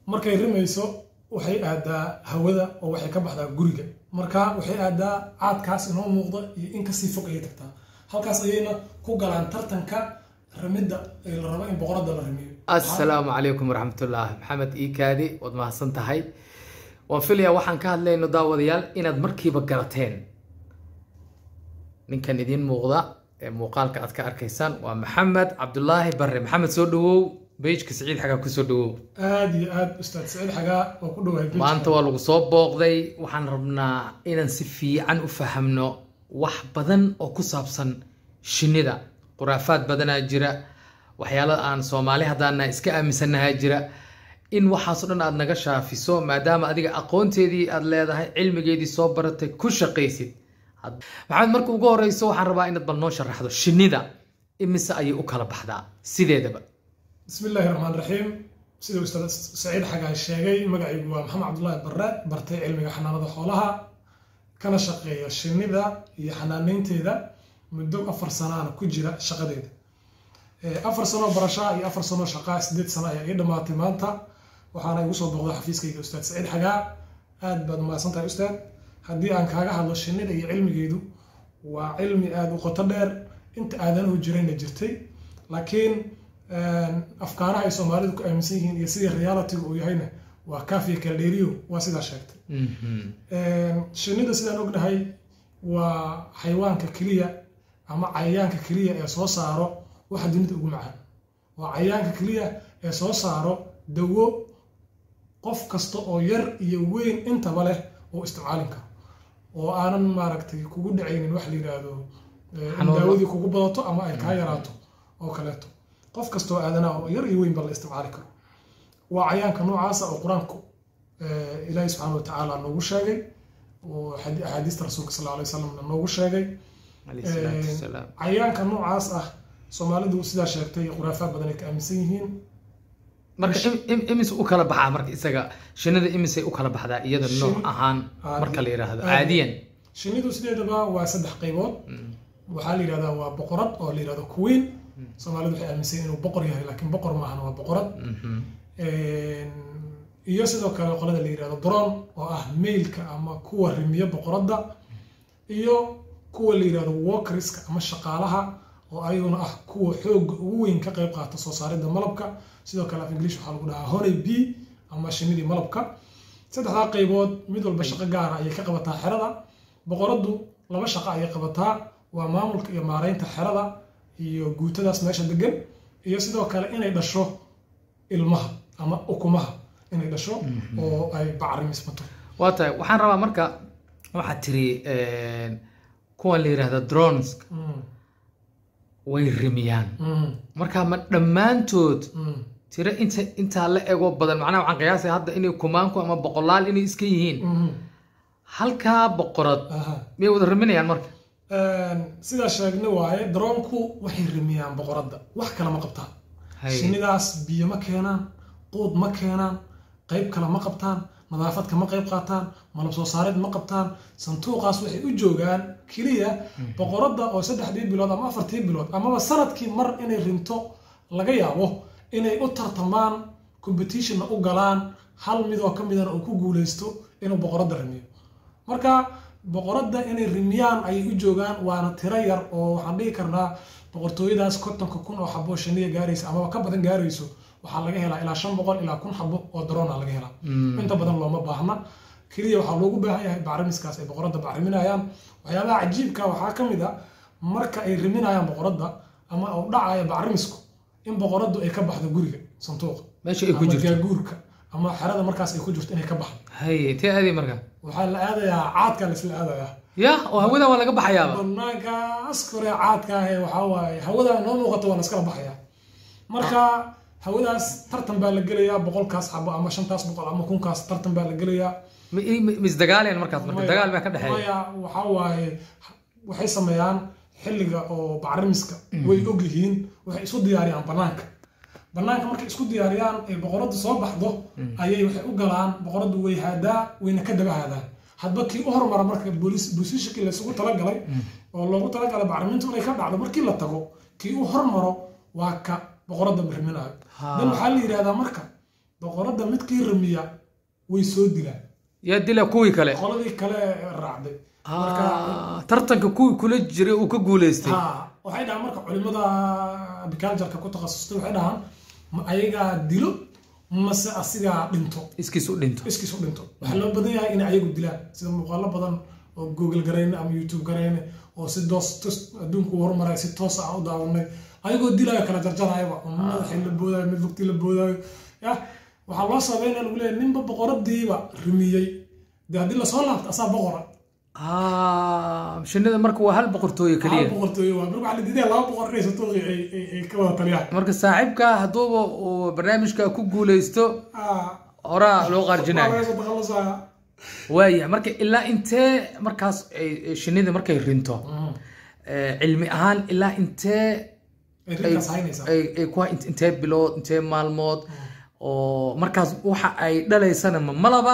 markay rimayso waxay aadaa hawada oo waxay ka baxdaa guriga marka waxay aadaa caadkaas inoo muuqda iyo in kasii fog ayay tagtaa halkaas ayayna ku galaan tartanka ramidda ee la rabo in boqoradda la ramiyo assalaamu calaykum waraxmatullah maxamed iikaadi waad mahadsan tahay waan filayaa waxaan ka hadlayno daawadayaal inaad markiiba garateen ninkan idiin muuqda ee muuqaalka aad ka arkaysaan waa maxamed cabdulaahi barre maxamed soo dhawow beyjka siciid xagaa kusoo dhawow aada iyo aada ustaad saciid xagaa oo ku dhawahay maanta waa lagu soo booqday waxaan rabnaa inaan si fiican u fahamno wax badan oo ku saabsan shinnida khuraafaad badanaa jira waxyaala aan soomaali haddaana iska aaminsannahaa jira in waxaasoo dhan aad naga shaafiso maadaama adiga aqoonteedii aad leedahay cilmigeedii soo baratay ku shaqaysid maxamed marka ugu horeyso waxaan rabaa inaad bal noo sharaxdo shinnida imise ayay u kala baxdaa sideedaba bismi illaahi raxmaan raxiim sida ustaad saciid xagaa sheegay magacaygu waa maxamed cabdullaahi barre bartay cilmiga xanaanada xoolaha kana shaqeeya shinnida iyo xanaaneynteeda muddo afar sanaana ku jira shaqadeeda afar sanoo barashaa iyo afar sanoo shaqaa sideed sano ayaa ii dhammaatay maanta waxaana igu soo booqda xafiiskayga ustaad saciid xagaa aad baad umahadsan tahay ustaad haddii aan kaaga hadlo shinnida iyo cilmigeedu waa cilmi aada u qoto dheer inta aadanuhu jirayna jirtay laakiin afkaaraha ay soomaalidu ku aaminsan yihiin iyo sidii realitygu uu yahayna waa kaafiya kaldheeriyo waa sidaa sheegtay shinnida sidaan ognahay waa xayawaanka keliya ama cayayaanka keliya ee soo saaro waxa dunida ugu macaan waa cayayaanka keliya ee soo saaro dawo qof kasta oo yar iyo weyn intaba leh oo isticmaalin karo oo aanan maaragtay kugu dhacaynin wax la yidhaahdo in daawadii kugu badato ama ay kaa yaraato oo kaleeto qof kastoo aadanaa oo yar iyo weynba la isticmaali karo waa cayaanka noocaasa oo qur-aanku ilaahi subxaana wa tacaala noogu sheegay oo axaadiista rasuulka sal alay wasalamna noogu sheegay cayaanka noocaas ah soomaalidu sidaa sheegtay khuraafaad badan ay ka aaminsan yihiin marka imise u kala baxaa marka isaga shinnida imisay u kala baxdaa iyada nooc ahaan marka la yidhaahdo caadiyan shinnidu sideedaba waa saddex qaybood waxaa la yidhahdaa waa boqorad oo la yidhahdo queen soomaalidu waxay aaminsan inuu boqor yahay laakiin boqor maahan waa boqorad iyo sidoo kale qolada la yidhahdo dron oo ah mailka ama kuwa rimiya boqoradda iyo kuwa la yidhahdo walkerska ama shaqaalaha oo ayaguna ah kuwa xooga ugu weyn ka qayb qaata soo saaridda malabka sidoo kale af english waxaa lagu dhahaa honey b ama shinnidii malabka saddexdaa qaybood mid walba shaqo gaara ayay ka qabataa xerada boqoraddu laba shaqo ayay qabataa waa maamulka iyo maareynta xerada iyo guutadaas meesha degan iyo sidoo kale inay dhasho ilmaha ama ukumaha inay dhasho oo ay bacrimismato waa tahay waxaan rabaa marka waxaad tiri kuwan la yidhahda drones way rimiyaan marka ma dhammaantood tiro inta intaa la ego badan macnaha waxaan qiyaasaya hadda inay kumaanku ama boqolaal inay iska yihiin halkaa boqorad miyay wada riminayaan marka sidaa sheegna waaye daroonku waxay rimiyaan boqoradda wax kale ma qabtaan shinnidaas biyo ma keenaan quud ma keenaan qayb kale ma qabtaan nadaafad kama qayb qaataan malab soo saareed ma qabtaan santuuqaas waxay u joogaan keliya boqoradda oo saddexdii bilood ama afartii bilood amaba sanadkii mar inay rinto laga yaabo inay u tartamaan competitionna u galaan hal midoo ka midana uu ku guuleysto inuu boqoradda rimiyo marka boqoradda inay rimiyaan ayay u joogaan waana tiro yar oo waxaan dhihi karnaa boqortooyadaas kontonka kun oo xabo shinniya gaaraysa amaba ka badan gaarayso waxaa laga helaa ilaa shan boqol ilaa kun xabo oo daroona laga helaa inta badan looma baahna keliya waxaa loogu baahan yahay bacrimiskaas ay boqoradda bacriminayaan waxyaabaha cajiibka waxaa ka mid a marka ay riminayaan boqoradda ama uu dhacaya bacrimisku in boqoraddu ay ka baxdo guriga santuuqa meesha ay ku ama jirto gaaguurka ama xerada markaas ay ku jirto inay ka baxdo haye tee aadi marka waxaa la aadayaa caadkaa laisla aadayaa ya oo hawada waa laga baxayaaba banaankaas kore caadka ah ee waxaa waaye hawada noo muuqato waa la iskala baxayaa marka hawadaas tartan baa la gelayaa boqolkaas xabo ama shantaas boqol ama kunkaas tartan baa la gelayaa ma ma isdagaalayaan markaas marka dagaal baa ka dhexeeya maya waxaa waaye waxay sameeyaan xilliga oo bacrimiska way og yihiin waxay isu diyaariyaan banaanka banaanka markay isku diyaariyaan ay boqoraddu soo baxdo ayay waxay u galaan boqoraddu way haadaa wayna ka daba haadaan hadba kii u hormara marka booliishakii laysugu talagalay oo loogu talagalay bacrimintu inay ka dhacdo markii la tago kii u hormaro waa ka boqoradda riminayo dan waxaa la yidhahdaa marka boqoradda midkii ramiya way soo dilaan yaa dila kuwii kale qoladii kale raacday Ah, tartanka kuwii kula jiray uu ka guuleystay ha waxay dhahaan marka culimada agricultureka ku takhasustay waxay dhahaan ma ayagaa dilo mase asigaa dhinto iskiis u dhinto iskiis u dhinto waxaa loo badan yahay inay ayagu dilaan sida muuqaalo badan oo google garayne ama youtube garayne oo si doos tos adduunku u horumaray si toos ah u daawanay ayagoo dilaayo kala jarjarayaba oo madaxii la boodaayo mid lugtii la boodaayo ya waxaa loo sameynaya lagu leeyahay ninba boqoradiiba rimiyey dee haddii lasoo laabto asaa boqora Ah, shinnida marka waa hal boqortooyo hal keliya boqortooyo waa marka waxaa la diidaya laba boqor inay satuuqi ay ay- ay ka wada taliyaan marka saaxiibka hadduuba uu barnaamijka ku guuleysto Ah, horaa loo waa qaarjinaya laga soo takhalusaya waaya marka ilaa intee markaas ay- ay shinnida markay rinto eh, cilmi ahaan ilaa intee ay rinkaas haynaysaa ay ay ku int- intee bilood intee maalmood oo markaas waxa ay dhalaysana ma malaba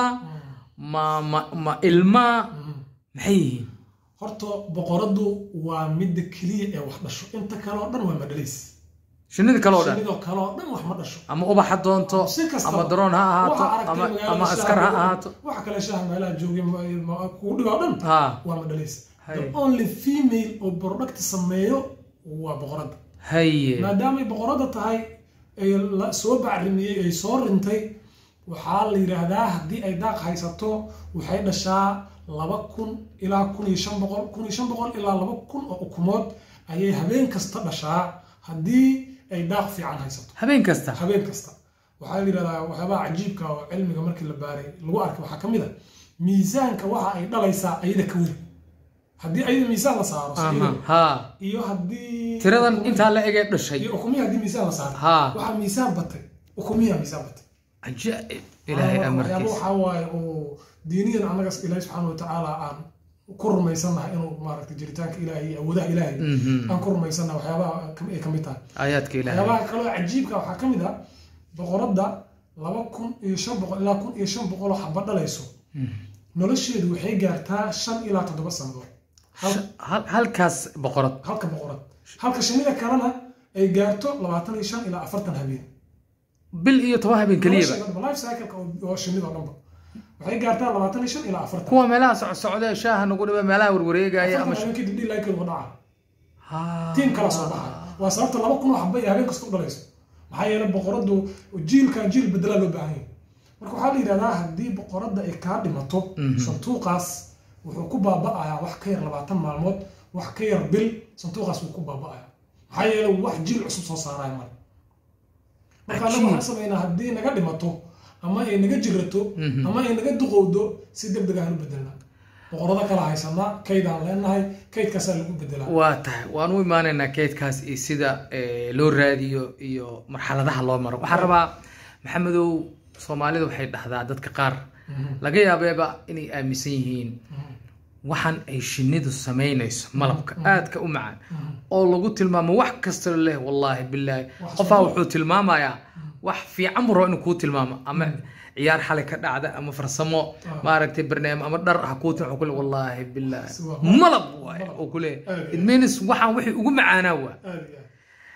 ma ma ma ilma maxay yihiin horta boqoradu waa midda keliya ee wax dhasho inta kale oo dhan waa madhalays shinnida kale oo dhan shinidoo kale oo dhan wax ma dhasho ama ubax ha doonto si kastaba. ama daroon ha ahaato Waxa aragtay ama magaalada ama shaaha askar ha jooga, ahaato waxa kale shaaha meelaha joogay ma- ma- kugu dhiba oo dhan ha waa madhalays Hay. the only female oo product sameeyo waa boqorada haye maadaamay boqorada tahay ay la soo bacrimiyey ay soo rintay waxaa la yidhaahdaa haddii ay daaq haysato waxay dhashaa laba kun ilaa kun iyo shan boqol kun iyo shan boqol ilaa laba kun oo ukumood ayay habeen kasta dhashaa haddii ay daaq fiican haysato habeen kasta habeen kasta waxaa la yidhahdaa waxyaabaha cajiibka oo cilmiga markii la baaray lagu arkay waxaa ka mid a miisaanka waxa ay dhalaysaa ayada ka weyn haddii ayada miisaan la saaro aha sida ha iyo haddii tiradan intaa la egee dhashay iyo ukumihi haddii miisaan la saaro ha waxaa miisaan batay ukumiyaa miisaan batay cajaa'ib ilaahay waxyaaba amarkiisa waxaa waaye oo diiniyan annaga ilaahi subxaana watacaala aan ku rumaysannahay inuu maaragtay jiritaanka ilaahay iyo awoodaha ilaahay Mhm. aan ku rumaysannahay waxyaabaha kam- ay ka mid tahay aayaadka ilaahay waxyaabaha kaloo cajiibka waxaa ka mid ah boqoradda laba kun iyo shan boqol ilaa kun iyo shan boqol oo xaba dhalayso nolosheedu waxay gaartaa shan ilaa toddoba sanadood Hal- Hal- halkaas boqorad halka boqorad halka shinida kalena ay gaarto labaatan iyo shan ilaa afartan habeen bil iyo toban habeen keliyaba nolosheeda life cycle-ka oo- oo shinida oo dhanba waxay gaartaa labaatan iyo shan ilaa afartan kuwa meelaha socsocda ee shaaha nagu dhiba meelaha warwareegaya ama afartan habeen kadib dhilaykooda u dhaca Ha. tiim kala soo baxa waa sababta laba kun oo xaba iyo habeen kasta u dhalayso maxaa yeelay boqoradu jiilkan jiil bedelaa loo baahan yahay marka waxaa la yidhahdaa haddii boqoradda ay kaa dhimato santuuqaas wuxuu ku baaba'ayaa wax ka yar labaatan maalmood wax ka yar bil santuuqaas wuu ku baaba'ayaa maxaa yeelay wax jiil cusub soo saaraya male marka annaga waxaan samaynaa haddii naga dhimato ama ay naga jirato ama ay naga duqowdo si deg deg aan u bedelnaa boqorada kala haysanaa kaydaan leenahay kaydkaasaa lagu bedelaa waa tahay waan u imaanaynaa keydkaas iyo sida eh, loo raadiyo iyo marxaladaha loo maro waxaan rabaa maxamedow soomaalida waxay dhahdaa dadka qaar laga yaabeeba inay aaminsan yihiin waxaan ay shinnidu samaynayso malabka aadka u macaan oo lagu tilmaamo wax kasta leh wallaahi bilaahi Wax qofaa soo- wuxuu tilmaamayaa wax fiican buu rabo inuu kuu tilmaamo ama ciyaar xalay ka dhacda ama farsamo maaragtay barnaamij ama dhar ha kuu tilmaamo kule wallaahi bilaahi Si waa- malab waaye oo kule Aad it means waxaan wixii ugu macaanaa waa aad iyo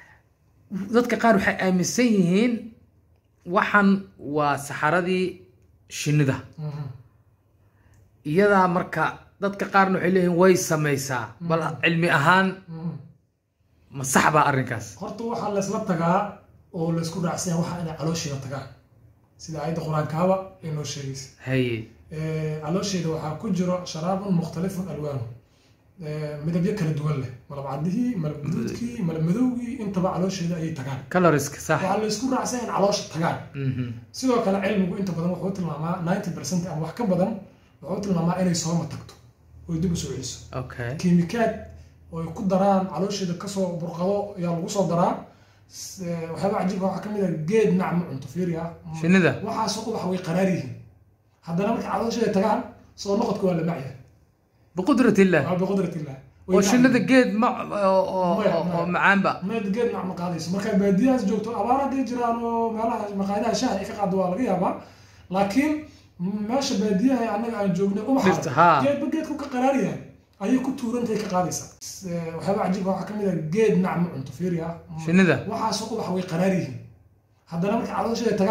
aad dadka qaar waxay aaminsan yihiin waxan waa saxaradii shinnida Mhm. iyadaa marka dadka qaarna waxay leeyihiin way samaysaa bal cilmi ahaan Mhm. ma sax baa arrinkaas horta waxaa laysla tagaa oo laysku raacsan yahay waxa inay caloosheeda tagaan sida aayadda qur-aankaaba ay noo sheegaysa haye Eh, caloosheeda waxaa ku jiro sharaabun mukhtalifun alwaanu Eh, midabyo kala duwan leh malab cadihii malab guduudkii malab madowgii intaba caloosheeda ayay tagaan caloriska sax waxaa laysku raacsan yahay in caloosha tagaan Mhm. sidoo kale cilmigu inta badan wuxuu tilmaamaa 90 percent ama wax ka badan wuxuu tilmaamaa inay sooma tagto oy dib u soo celiso okay kiimikaad oo ay ku daraan caloosheeda kasoo burqado ayaa lagu soo daraa S- eh, waxyaaba cajiibka waxaa ka mid ah geed nacmo cunto fiiriya shinnida waxaasoo ubax way qaraar yihiin haddana markay caloosheeda tagaan soo noqodka waa la macyahay biqudrat illah waa biqudrat illah Way oo nacmi. shinnida geed ma oo- oo Maya, oo- oo maya. macaanba meed geed nacmo qaadayso markaa baadiyahaas joogto abaar hadday jiraan oo meelaha maqaayadaha shaaha ay ka qaado waa laga yaabaa laakiin meesha baadiyaha ee annaga aan joognay Dhirta, ubaxa haa. geedba geedku ka qaraar yahay ayay ku tuurantahay ka qaadaysaa S- eh, waxyaaba cajiibka waxaa ka mid ah geed nacmo cunto fiiriya shinnida waxaasoo ubax way qaraar yihiin haddana markay caloosheeda tagaan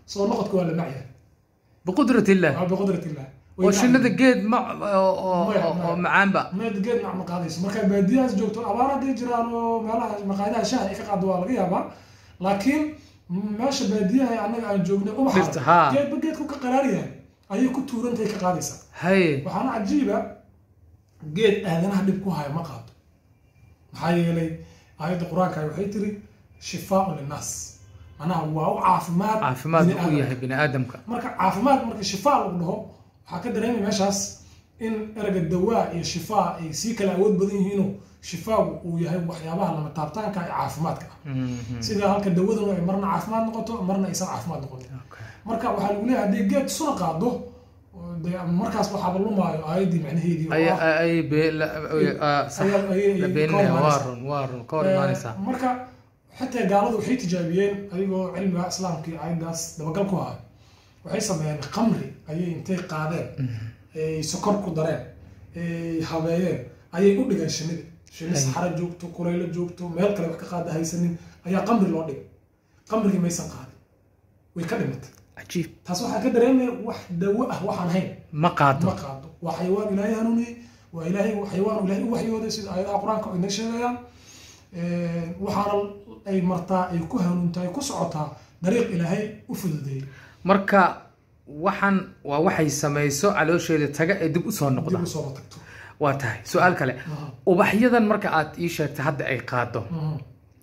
soo noqodka waa la macyahay biqudrat illah waa biqudrat illah oo shinnida geed ma oo- oo Maya, oo- maya. oo macaanba meed geed mac ma qaadayso marka baadiyahaas joogto abaar hadday jiraan oo meelaha maqaayadaha shaha ay ka qaado waa laga yaabaa laakiin meesha baadiyaha annaga aan joognay Dhirta, ubaxa haa. geedba geedku ka qaraar yahay ayay ku tuurantahay ka qaadaysaa haye waxaana cajiiba geed aadanaha dhib ku haya ma qaado maxaa yeelay aayadda qur-aanka waxay tiri shifaaun linnaas manaha waa u caafimaad caafimaad bini u aadamka. yahay bini aadamka marka caafimaad marka shifaa lagu dhaho waxaa ka dareemay meeshaas in erega dawaa iyo shifaa ay sii kala awood badan yihiinoo shifaagu uu yahay waxyaabaha lama taabtaanka ee caafimaadka ah Mhm. sida halka dawadanu ay marna caafimaad noqoto marna aysan caafimaad noqonin Okay. marka waxaa lagu leeyahay haddii geed suna qaado oo dee markaas waxaaba lumaayo aayaddii macnaheedii oo ay ah, ay ay be la ah, sax ayaa- ayay- la ayay beeninaya ka hor waa imaanaysaa. run waa run ka hor imaanaysaa Eh, marka xitaa gaaladu waxay tijaabiyeen ayagoo cilmiga islaamka iyo aayaddaas dabagal ku haya waxay sameeyeen khamri ayay intay qaadeen ay sokor ku dareen ay habeeyeen ayay u dhigeen shinnida shinni Hay. saxara joogto kuraylo joogto meel kale wax ka qaada haysanin ayaa khamri loo dhigay khamrigii maysan qaadin way ka dhimatay cajiib taas waxaa ka dareemaya wax dawo ah waxaan hayn ma qaato ma qaado waa xayawaan ilaahay hanuuniyey waa ilaahay xayawaan ilaahay u waxyooday sida aayadaha qur-aanka ay na sheegayaan Ee, waxaana ay martaa ay ku hanuuntahay ku socotaa dariiq ilaahay u fududeeyey marka waxaan waa waxay samayso caloosheeda taga ee dib usoo noqda dib usoo tagto waa tahay su-aal kale ubaxyadan marka aad ii sheegtay hadda ay qaado Mhm.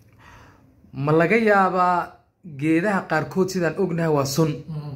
ma laga yaabaa geedaha qaarkood sidaan ognahay waa sun Mhm.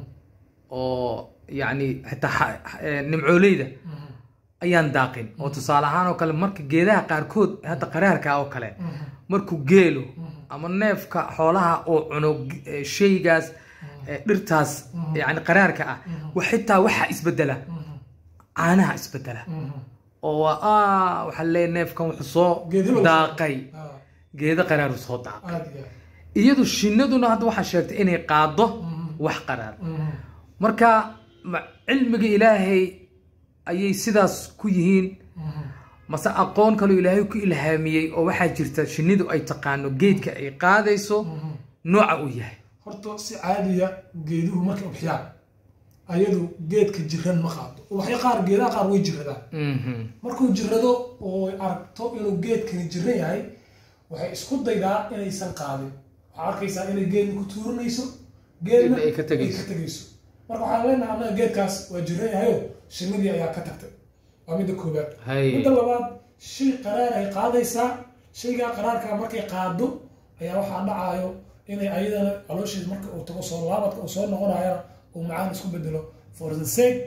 oo yacni xitaa xa- eh, nimcooleyda Mhm. ayaan daaqin oo tusaale ahaan oo kale marka geedaha qaarkood hadda qaraarka oo kale Mhm. markuu geelo Mhm. ama neefka xoolaha oo cuno eh, shaygaas eh, dhirtaas yani qaraarka ah wa xitaa waxaa isbedela Mhm. caanaha isbedela Mhm. oo waa ah waxaa leeyahay neefkan wuxuu soo Geed hebel daaqay Ah, geedo qaraaru soo daaqay aad iyo aad. iyadu shinnaduna hadda waxaa sheegtay inay qaado Mhm. wax qaraar Mhm. marka ma cilmiga ilaahay ayay sidaas ku yihiin Mhm. mase aqoon kaloo ilaahay ku ilhaamiyey oo waxaa jirta shinnidu ay taqaano geedka ay qaadayso Mhm. nooca uu yahay horta si caadiya geeduhu markay ubxiyaan ayadu geedka jiran ma qaado ubaxyo qaar geedaha qaar way jiradaan Mhm. markuu jirado oo ay aragto inuu geedkani jiran yahay waxay isku daydaa inaysan qaadin waxaa arkaysaa inay geedni ku tuuranayso geedna Geedna ay ka tegayso. ay ka tegayso marka waxaan leenahay annaga geedkaas waa jiran yahayo shinnidii ayaa ka tagtay waa midda koobaad Hay. midda labaad shay qaraar ay qaadaysaa shaygaa qaraarka markay qaado ayaa waxaa dhacaayo inay ayadana caloosheeda marka uu tago soo laabadka uu soo noqonayana uu macaan isku bedelo for the sake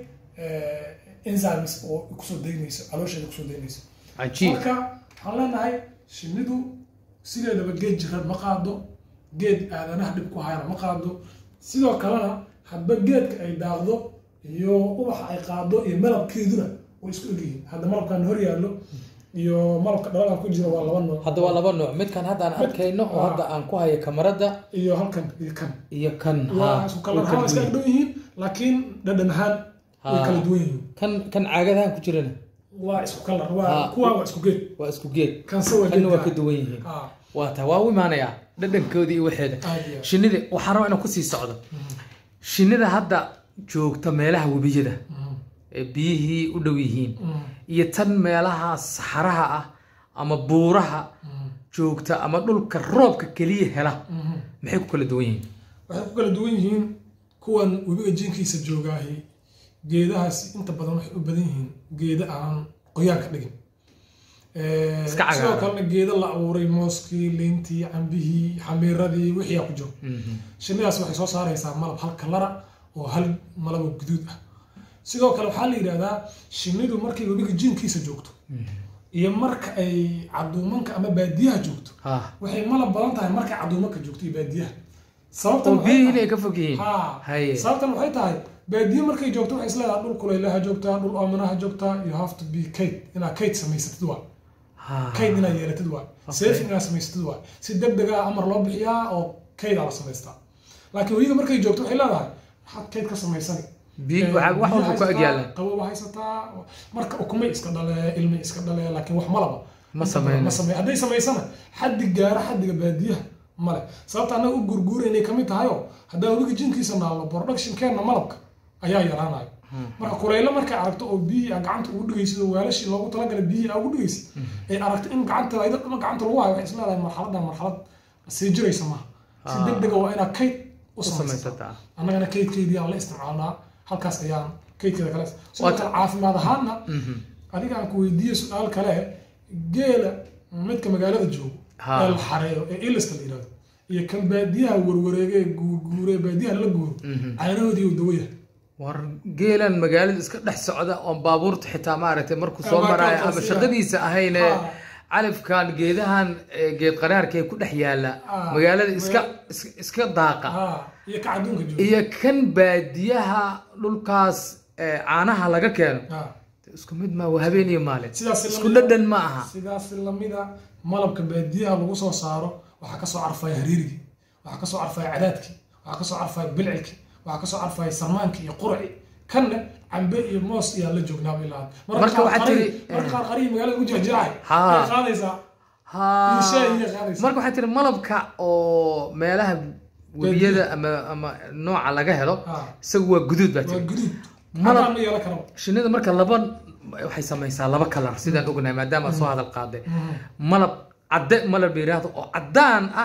eh, enzymes oo kusoo daynayso caloosheeda kusoo daynayso cajiib marka waxaan leenahay shinnidu sideedaba geed jirad ma qaado geed aadanaha dhib ku hayana ma qaado sidoo kalena hadba geedka ay daaqdo iyo ubaxa ay qaado iyo malabkeeduna way isku egyihiin hadda malabkan hor yaallo iyo malabka dhaladan ku jira waa laba nooc hadda waa laba nooc midkan hadda aan arkayno oo Ah. hadda aan ku hayo kamarada iyo halkan iyo kan iyo kan waa ha, isku way kalar kala ahaan iska duwan dhow yihiin laakiin dhadhan ahaan way Ah. kala duwan yihiin kan kan caagadahan ku jirana waa isku kalar Ah. waa kuwa waa isku geed waa isku geed kanse waa kanna waa geed ka duwan yihiin ah waa taa waa u imaanayaa dhadhankoodii iyo waxeeda aad iyo aad. shinnida waxaan rabaa inaan kusii socdo shinnida hadda joogta meelaha webiyada Mhm. ee biyihii u dhow yihiin Mhm. iyo tan meelaha saxaraha ah ama buuraha Mhm. joogta ama dhulka roobka keliya hela Mhm. maxay ku kala duwan yihiin waxay ku kala duwan yihiin kuwan webiga jinkiisa joogaahi geedahaasi inta badan waxay u badan yihiin geeda aan qoyaan ka dhigin Eh, Iska cagaaran. sidoo kalena geeda la abuuray mooskii liintii cambihii xamiiradii wixii aa ku jiro Mhm. shinnidaas waxay soo saaraysaa malab hal kalara oo hal malabo guduud ah sidoo kale waxaa la yidhahdaa shinnidu markay webiga jinkiisa joogto iyo marka ay caduumanka ama baadiyaha joogto ha waxay malab badan tahay markay caduumanka joogto iyo baadiyaha sababtan oo waxay biyihii tahay- ay ka fog yihiin Ha. haye sababtan waxay tahay baadiye markay joogto waxay isleedahay dhul kulaylaha joogtaa dhul oomanaha joogtaa you have to be kayd inaad kayd samaysatid waa Ha. kayd inaad yeelatid waa safing inaad samaysatid waa si deg deg ah amar loo bixiyaa oo kaydaa la samaystaa laakiin weyiga markay joogto waxay leedahay maxaad kayd ka samaysani Biyo- Eh, waxa- wax biyo walba ku haysataa, agyaalan qabow haysataa marka ukumay iska dhale ilmi iska dhale laakiin wax malaba Ma samayno. ma samey hadday samaysana xaddi gaara xaddiga baadiyaha male sababta annaga u gurguuraynay kamid tahayo haddaan webiga jinkiisa naalno productionkeenna malabka ayaa yaraanayo marka kulaylo markay aragto oo biyihii aa gacanta ugu dhigaysid oo weelashii loogu talagalay biyihii aa ugu dhigaysid ay aragto in gacanta ayda dhama gacanta lagu hayo waxay isleedahay marxaladan marxalad sii jiraysa maaha si Ah. deg dega waa inaad kayd u u samaysataa samaysataa annagana kaydkeydii aan la isticmaalnaa halkaas ayaan kaydkeeda kale sidoo Waata- kale caafimaad ahaanna Mhm. adiga aan ku weydiiye su-aal kale geela midka magaalada joogo Ha. ee la xareeyo ee iliska la yidhahdo iyo kan baadiyaha warwareege ee guurguure ee baadiyaha la guuro Mhm. caanahoodii uu dawo yahay war geelan magaalada iska dhex socda oon baabuurta xitaa maaragtay markuu soo Ama maraayo kalkaas, ama ya. shaqadiisa ahayne Ha. califkan geedahan ee geed qaraarka ee ku dhex yaala Ah. magaalada iska is- iska daaqa ha iyo ka adduunka joogo iyo kan baadiyaha dhulkaas ee caanaha laga keeno ha isku mid ma waa habeen iyo maalin sidaas isku dhadhan ma aha sidaas lamida malabka baadiyaha lagu soo saaro waxaa kasoo carfaya hariirigii waxaa kasoo carfaya cadaadkii waxaa kasoo carfaya bilcilkii waxaa kasoo carfaya sarmaankii iyo qurci kanna cambe iyo moos iyaa la joognaaba ilaa Marka waxaad tiri- marka qaar qarihi magaalada ugu jirjiracay Ha. way qaadaysaa Ha. Iyo shaay iyo qaadaysa. marka waxay tiri malabka oo meelaha webiyada ama ama nooca laga helo Ha. isagu waa guduud baa waa tiri guduud Malab- cadaan ma yeelan karaba shinnida marka laba waxay samaysaa laba kalar sidaan ognahay maadaama aad soo hadal qaaday malab cadde malab la yidhaahdo oo caddaan ah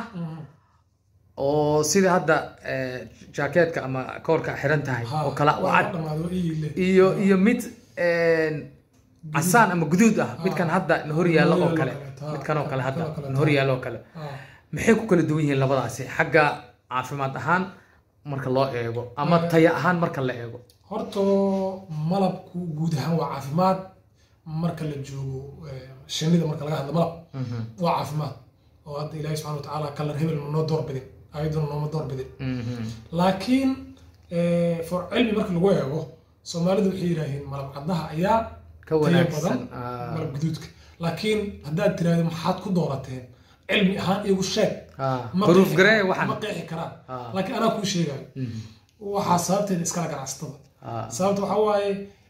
oo sida hadda eh, jaakeetka ama koorka xiran tahay oo kala oo cad dhamaado iile iyo iyo mid een, casaan ama guduud ah midkan hadda na hor yaallo oo kale Ha, midkan oo kale hadda kan oo kale, na hor yaallo oo kale maxay ku kala duwan yihiin labadaasi xagga caafimaad ahaan marka loo eego ama taya ahaan marka la eego horta malabku guud ahaan waa caafimaad marka la joogo eh, shinnida marka laga hadlo malab waa caafimaad oo hadda ilaahi subxana watacaala kalar hebel ma noo doorbidin ayaduna nooma doorbidin Mhm. laakiin eh, for cilmi marka lagu eego soomaalidu waxay yidhaaheen malab caddaha ayaa ka tayo wanaagsan badan ah. malab guduudka laakiin haddaad tiraahdo maxaad ku doorateen cilmi ahaan igu sheeg Ah, ma proof qeexi garee karaan- waxan ma qeexi karaan Ah. laakiin anaa kuu sheegayo Mhm. waxaa sababteeda iskala ganacsatada Ah. sababta waxaa waaye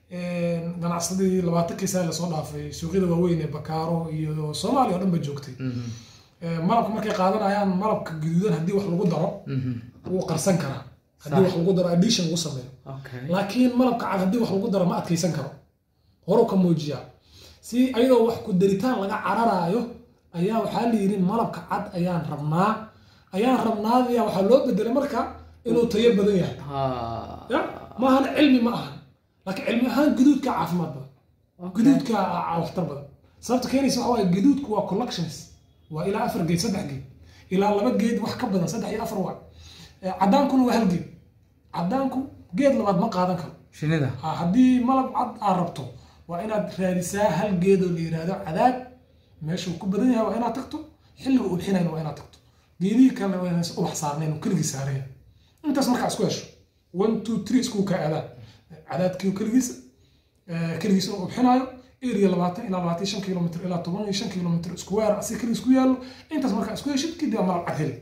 ganacsadii labaatankii sane lasoo dhaafay suuqyada waaweyn ee bakaaro iyo soomaaliya oo dhan ba joogtay Mhm. Eh, malabka markay qaadanayaan malabka guduudan haddii wax lagu daro Mhm. wuu qarsan karaa haddii wax lagu daro addition lagu sameeyo Okay. laakiin malabka cad haddii wax lagu daro ma adkaysan karo horuu ka muujiyaa si ayadoo wax ku daritaan laga cararaayo ayaa waxaa la yidhi malabka cad ayaan rabnaa ayaan rabnaadaya waxaa loo bedelay marka inuu tayo badan yahay Ah. ya maahan cilmi ma ahan laakiin cilmi ahaan guduudka caafimaad badan guduudka aa waxtar badan sababta keenaysa waxa waaye guduudku waa collections waa ilaa afar geed saddex geed ilaa laba geed wax ka badan saddex iyo afar waa Eh, caddaankuna waa hal geed caddaanku geed labaad ma qaadan karo shinnida Ha, haddii malab cad aad rabto waa inaad raadisaa hal geedoo la yidhaahdo cadaad meeshuu ku badan yahay waa inaad tagto xilliga ubxinayn waa inaad tagto geedihii kalena waa inaysan ubax saarnayn oo keligii saaraya intaas markaa isku hesho one two three isku kaa aadaan cadaadkii keligiisa eh, keligiisa oo ubxinaayo area labaatan ilaa labaatan iyo shan kilomitr ilaa toban iyo shan kilomitr isku weer asi keligii isku yaallo intaas markaa isku heshid kadib waa malab cad heli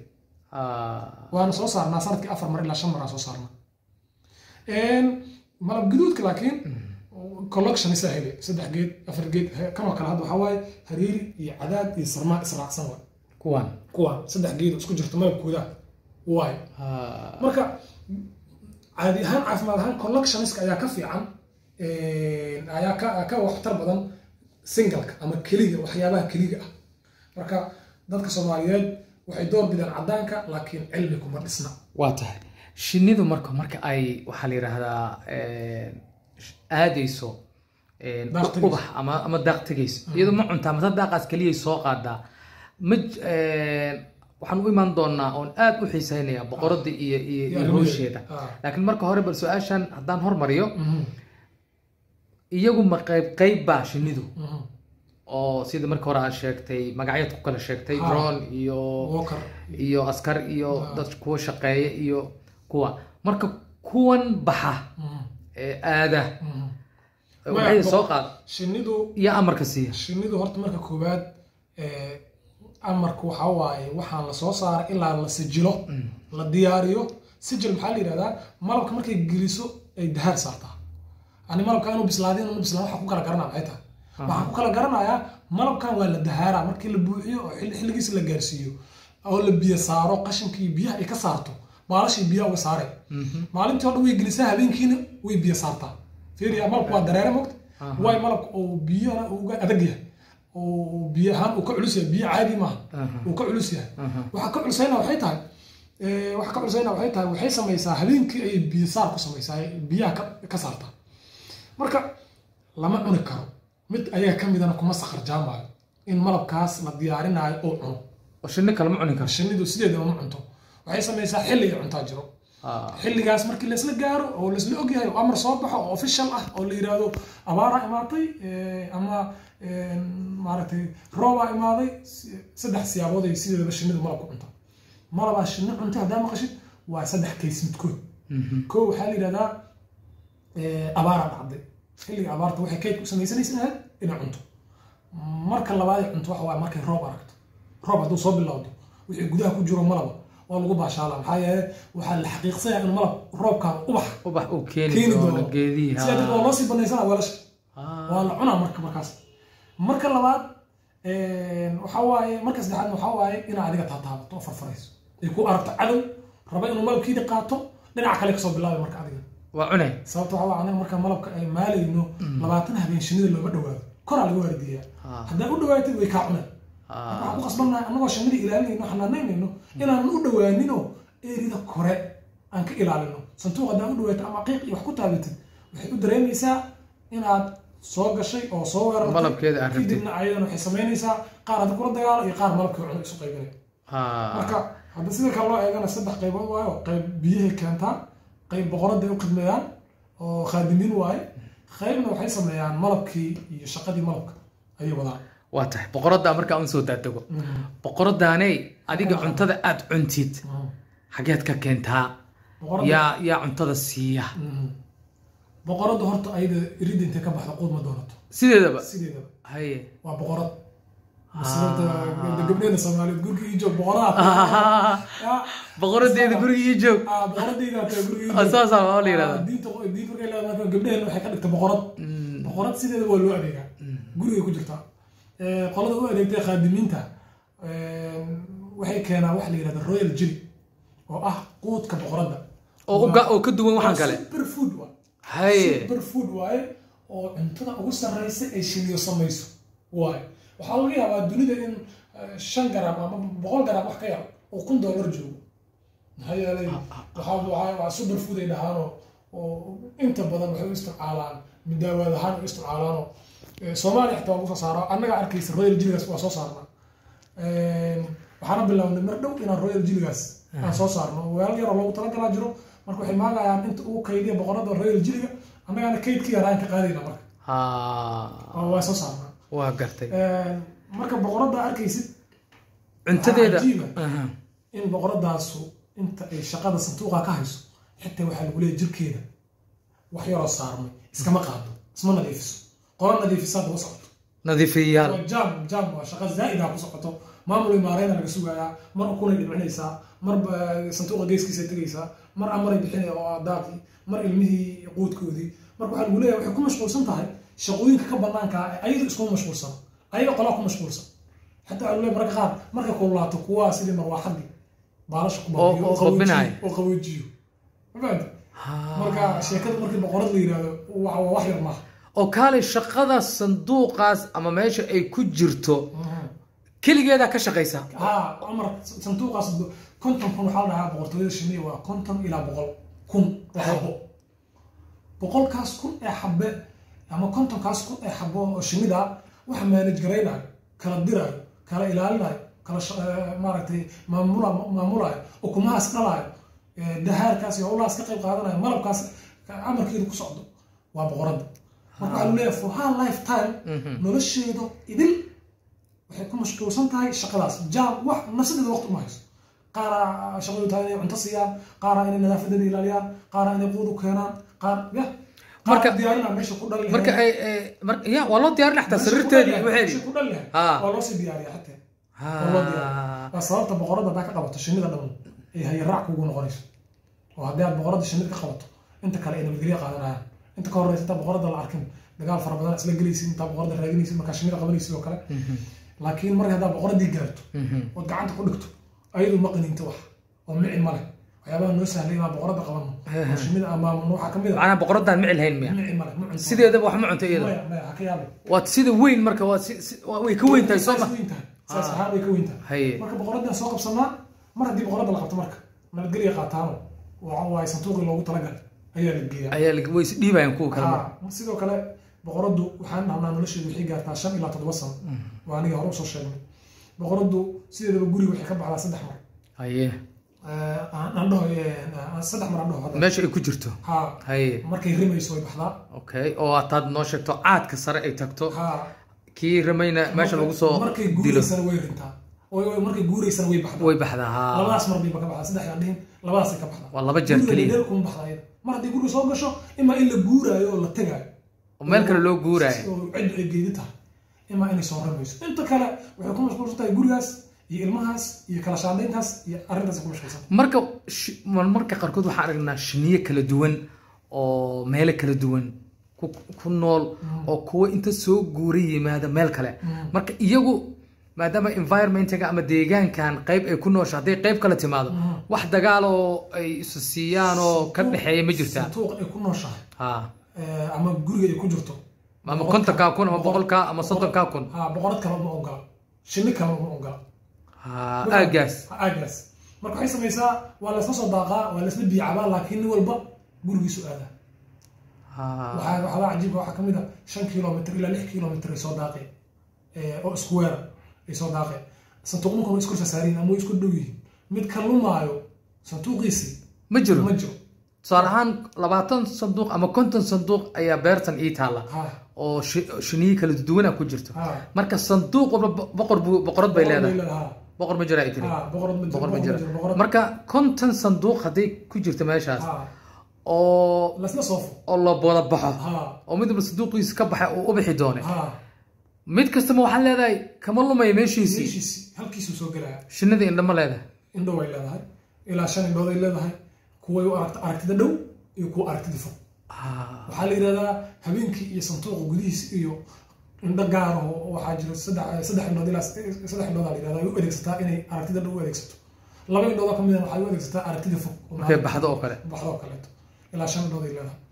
Ah. waana soo saarnaa sanadkii afar mar ilaa shan mar aan soo saarnaa malab guduudka laakiin collection isa hele saddex geed afar geed he- kan oo kale hadda waxaa waaye hariiri iyo cadaad iyo sarmaan israacsan waay kuwan kuwaan saddex geed oo isku jirto malabkooda waayo Ah. marka caadi ahaan caafimaad ahaan collectioniska ayaa ka fiican ayaa ka ka waxtar badan singalka ama keliga waxyaabaha keliga ah marka dadka soomaaliyeed waxay door bideen caddaanka laakiin cilmi kuma dhisna waa tahay shinnidu marka marka ay waxaa la yidhaahdaa aadayso een, Daaq tegayso. ubax ama ama daaq tegayso iyadoo ma cuntaa mase daaqaas keliyay soo qaadaa ma j- een, waxaan u imaan doonaa oon aad u xiisaynayaa boqorada iyo iyo iyo arrimaheeda. hawsheeda Ah. laakiin marka hore bal su-aashan haddaan hormariyo Mhm, iyagu ma qayb qayb baa shinnidu mhm. oo sida marka hore aad sheegtay magacyad ku kala sheegtay Ha. drone iyo Walker. iyo askar iyo Ah. dad kuwa shaqeeya iyo kuwa marka kuwan baxa Mhm, ee aada mhm. waxay Maya, soo qaad shinnidu iyo amarka siiya shinnidu horta marka koowaad eh, amarku waxaa waaye waxaan la soo saaray ilaa la sijilo la diyaariyo sijil maxaa la yidhahdaa malabka markay geliso ay dahaar saartaa ani malabka inuu bislaadin inuu bislaan waxaan ku kala garanaa maxay tahay waxaan ku kala garanayaa malabkan waa la dahaaraa markii la buuxiyo oo xilli- xilligiisa la gaarsiiyo oo la biyo saaro qashinkii biyaha ay ka saarto maalashii biyaha uga saareen maalintii oo dhan way gelisaa habeenkiina way biyo saartaa fiiriya malabku waa dareere mogta waay malabka oo biyana uga adag yahay oo biyo ahaan uu ka culus yahay biyo caadi maaha uu ka culus yahay waxaa ka culusayna waxay tahay waxa ka culusayna waxay tahay waxay samaysaa habeenkii ayay biyo saar ku samaysaa biyaha ka saartaa marka lama cuni karo mid ayaga ka midana kuma sakar jaamaayo in malabkaas la diyaarinaayo oo cuno oo shinni kale ma cuni karo shinnidu sideedaba ma cunto waxay samaysaa xilli ay cuntaa jiro xilligaas markii laisla gaaro oo laisla ogyahay oo amar soo baxo oo official ah oo la yidhaahdo abaaraa imaatay ama maaragtay roobaa imaaday saddex siyaabood ay sideedaba shinnidu malabku cuntaa malabaa shinni cuntay haddaa maqashid waa saddex kays midkood koo waxaa la yidhahdaa abaaraa dhacday xilliga abaarta waxay kayd ku samaysanaysa ahayd inay cunto marka labaad ay cunto waxa waaye markay roob aragto roob hadduu soo bilowdo wixii gudaha ku jiro malaba waa lagu baashaala maxaa yeele waxaa la xaqiiqsanaya in malab roobkaan ubax ubax uu keeni keeni doono doono geedihi sidaa darteed waa loo sii banaysana weelasha waa la cunaa marka markaas marka labaad waxaa waaye marka saddexaadna waxaa waaye inaa adiga taataabato oo farfarayso ay ku aragto cadow raba inuu malabkiida qaato dhinaca kale kasoo bilaabay marka adiga waa cune sababta waxaa waaye anaga marka malabka ay maalayno labaatan habeen shinida looma dhawaado koraa laga waardiyaa haddaa u dhawaatid way kaa cunaan waxaan ku qasbannahay annagoo shinnida ilaalinayno xanaanaynayno inaan u dhawaaninoo eerida kore aan ka ilaalino santuuq haddaa u dhawaato ama qiiq iyo wax ku taabatid waxay u dareemaysaa inaad soo gashay oo soo weerartay Malabkeeda aad rabtid. kadibna ayadana waxay samaynaysaa qaar hadda kula dagaalo iyo qaar malabkii cuno isu qaybinay marka hadda sida kale loo eegana saddex qaybood waayo qayb biyahay keentaa qayb boqoradday u khidmeeyaan oo khaadimiin waaye qaybna waxay sameeyaan malabkii iyo shaqadii malabka ayay wadaan waa tahay boqoradda markaa un soo daadego boqoraddaaney adiga cuntada aad cuntid xageed ka keentaa boqoradda yaa yaa cuntada siiya Mhm. boqoradda horta ayada iridda intay ka baxda quud ma doonato sideedaba sideedaba haye waa boqorad maslada gabdheeda soomaaliyeed guriga ii joog boqoraha Ya, boqoradeeda guriga ii joog ah, boqoradayda taa guriga ii Ah, joog. saasaa waa la yidhahdaa. Ah, diinta diinta markay leedahay gabdhehena waxay ka dhigta boqorad boqorad sideeda waa loo adeegaa gurigay ku jirtaa Eh, qolada u adeegtay khaadimiinta eh, waxay keenaa waxa la yidhahda royal jelly oo ah quudka boqoradda oo uga- oo ka duwan waxaan kale super food waa haye super food waaye oo cuntada ugu sarreysa ay shiniyo samayso waaye waxaa laga yaabaa dunida in eh, shan garam ama boqol garam wax ka yar oo kun dollar joogo maxaa yeelay waxaa waxaa- waa super food ay dhahaanoo oo inta badan waxay u isticmaalaan midaawaad ahaan u isticmaalaanoo eh, soomaaliya xitaa waa lagu soo saaro annaga arkaysa royal jiligaas waa soo saarnaa waxaana bilownay mar dhow inaan royal jiligaas aan soo saarno weel yaroo loogu talagalaa jiro marka waxay maagayaan inta ugu kaydiya boqorada royal jiliga annagaana kaydkii yaraan ka qaadayna marka ha oo waa soo saarnaa waa gartay marka boqoradda arkaysid cuntadeeda cajiiba. Aha. in boqoradaasu inta ay shaqada santuuqa ka hayso xitaa waxaa lagu leeyahay jirkeeda wax yaroo saarmay iskama qaado isma nadiifiso qolo nadiifisaa daba socoto nadiifiyayaal waa jaam jaam waa shaqa zaa'ida ku socoto maamul imaareyna laga sugayaa mar ukunay dhibcinaysaa mar ba- santuuqa geeskiisa tegaysaa mar amaray bixinaya oo daaqii mar ilmihii quudkoodii marka waxaa lagu leeyahay waxay ku mashquulsan tahay shaqooyinka ka banaanka ah ayadu iskuma mashquulsan ayaga qolaa ku mashquulsan xataa waxaa lagu leeyahay marka qaar markay kululaato kuwaa sidii marwaaxadii baalasha ku Oo- baabiyo oo qaboojiyo- qabinaya. oo qaboojiyo ma fahamtay Ha. marka sheekada markii boqorad la yidhaahdo waa waa wax yar maaha oo kaalay shaqada sanduuqaas ama meesha ay ku jirto keligeedaa ka shaqaysa ها عمر صندوق قصد كنتم كن حال لها بقرطوية الشمية وكنتم إلى بقول كن وحبو بقول كاس كن أحبة أما كنتم كاس كن أحبو الشمية وح مانج جرينا كلا ديرا كلا إلالنا كلا ش... مارتي مامولا مامولا وكما أسقلا دهار كاس يقول أسقى قيب قادنا مرب كاس عمر كيلو كسعدو وبقرد وقالوا لي for her lifetime nolosheedu idil waxay ku mashquulsan tahay shaqadaas jaam wax nafsadeeda waqti uma hayso qaara shaqadu tahay inay cunto siiyaan qaara inay nadaafadeeda ilaaliyaan qaara inay quud u keenaan qaar ya Marka- qaar diyaarina meesha ku dhali marka ay ay- mar- ya waa loo diyaarin xataa sariirteedii waxeedii ku dhali lahayd Ah. waa loo sii diyaariya xataa Ha. waa loo diyaariya waa sababta boqorada haddaa ka qabato shinnida dhammu ay hayaraac kugu noqonayso oo haddii aad boqorada shinnida ka qabato inta kale ay nabadgelyo qaadanayaan inta ka horeysa intaa boqorada la arkin dagaal fara badan isla gelaysid intaa boqorada raadinaysid markaa shinnida qabanaysid oo kale laakiin marka haddaa boqoradii gaarto ood gacanta ku dhigto ayadu ma qaninto wax oo mici ma leh waxyaabaha noo sahlay inaan boqorada qabano oo shinnida amaamano waxaa ka mid a macnaha boqoradaan micil hayn miya mici ma leh ma cunto sideedaba wax ma cunto iyada maya maya ha ka yaabay waad sida weyn marka waa si- si- waa- way ka weyn tahay soo ma Saas weyn tahay saas ahaan way ka weyn tahay haye marka boqoradan soo qabsanaa mar haddii boqorada la qabto marka nabadgelya qaataano waxa waaye santuuqii loogu talagalay ayaa la geeyaa ayaa la- way is dhiibayaan kuwa kale marka Ha, sidoo kale boqoradu waxaan dhahnaa nolosheedu waxay gaartaa shan ilaa toddoba sano waa aniga hore usoo sheegnay boqoradu sideedaba guriga waxay ka baxdaa saddex mar haye Eh, aan aan dhaho eh, saddex mar aan dhaho hadda meesha ay ku jirto ha haye markay rimayso way baxdaa okay oo hataad noo sheegto caadka sare ay tagto ha kii ramayna meesha lagu soo markay dilo guuraysana way rintaa Way- way- markay guuraysana way baxdaa way baxdaa haa labadaas mar bayba ka baxdaa saddex aan dhihin labadaasay ka baxdaa waa laba jeer Guriga keliya dheer kuma baxdaa iyada mar haddii guriga soo gasho imaa in la guuraayo oo la tegaayo oo meel kale loo guuraayo oo ciddu ay geedi tahay imaa inay soo ramayso inta kale waxay ku mashquulsan tahay gurigaas iyo ilmahaas iyo kala shaandayntaas iyo arrintaas ku mashquulsan marka shi- mar- marka qaarkood waxaan aragnaa shiniye kala duwan oo meelo kala duwan ku ku nool oo kuwa inta soo guura yimaada meel kale marka iyagu maadaama environmentiga ama deegaankan qayb ay ku noosha hadday qayb kale timaado wax dagaal oo ay isu siiyaan oo ka dhexeeya ma jirtaa santuuq ay ku nooshahay ha eh, ama guriga ay ku jirto ama kontonkaa kun ama boqolkaa ama soddonkaa kun ha boqorad kale uma ogola shinni kale uma ogola ha aagaas Ha, aagaas marka waxay samaysaa waa laysla soo daaqaa waa laysla biyacabaa laakiin nin walba gurigiisu aadaa ha waxaa waxyaabaa cajiibka waxaa kamid a shan kilomitr ilaa lix kilomitr ay soo daaqeen eh, oo isku weera ay soo daaqeen santuuqninku way isku sasaariin ama way isku dhow yihiin mid ka lumaayo santuuqiisii ma jiro ma jiro tusaale ahaan labaatan sanduuq ama konton sanduuq ayaa beertan ii taalla ha oo shi- shiniyo kala duwana ku jirto ha marka sanduuq walba bo- boqor buu boqorad bay leedahay ha boqor ma jira ay tiri ha boqorad ma jiro boqor ma jira boqorad marka konton sanduuq hadday ku jirto meeshaas ha oo lasla soofo oo la wada baxo ha oo mid walba sanduuqiisa ka baxay uu u bixi doone ha mid kastaba waxaan leedahay kama lumaya meeshiisii meeshiisi halkiisuu soo gelaya shinida indha ma leedahay indhow ay leedahay ilaa shan indhood ay leedahay kuway u aragta aragtida dhow iyo kuwa aragtida fog Ah, waxaa la yidhahdaa habeenkii iyo santuuqa gudihiisa iyo indho gaar oo waxaa jira saddex saddex indhood ilaa saddex indhood la yidhahdaa ay u adeegsataa inay aragtida dhow u adeegsato laba indhood oo kamid ah waxay u adeegsataa aragtida fog oo markay baxdo oo kale baxdo oo kaleeto ilaa shan indhood ay leedahay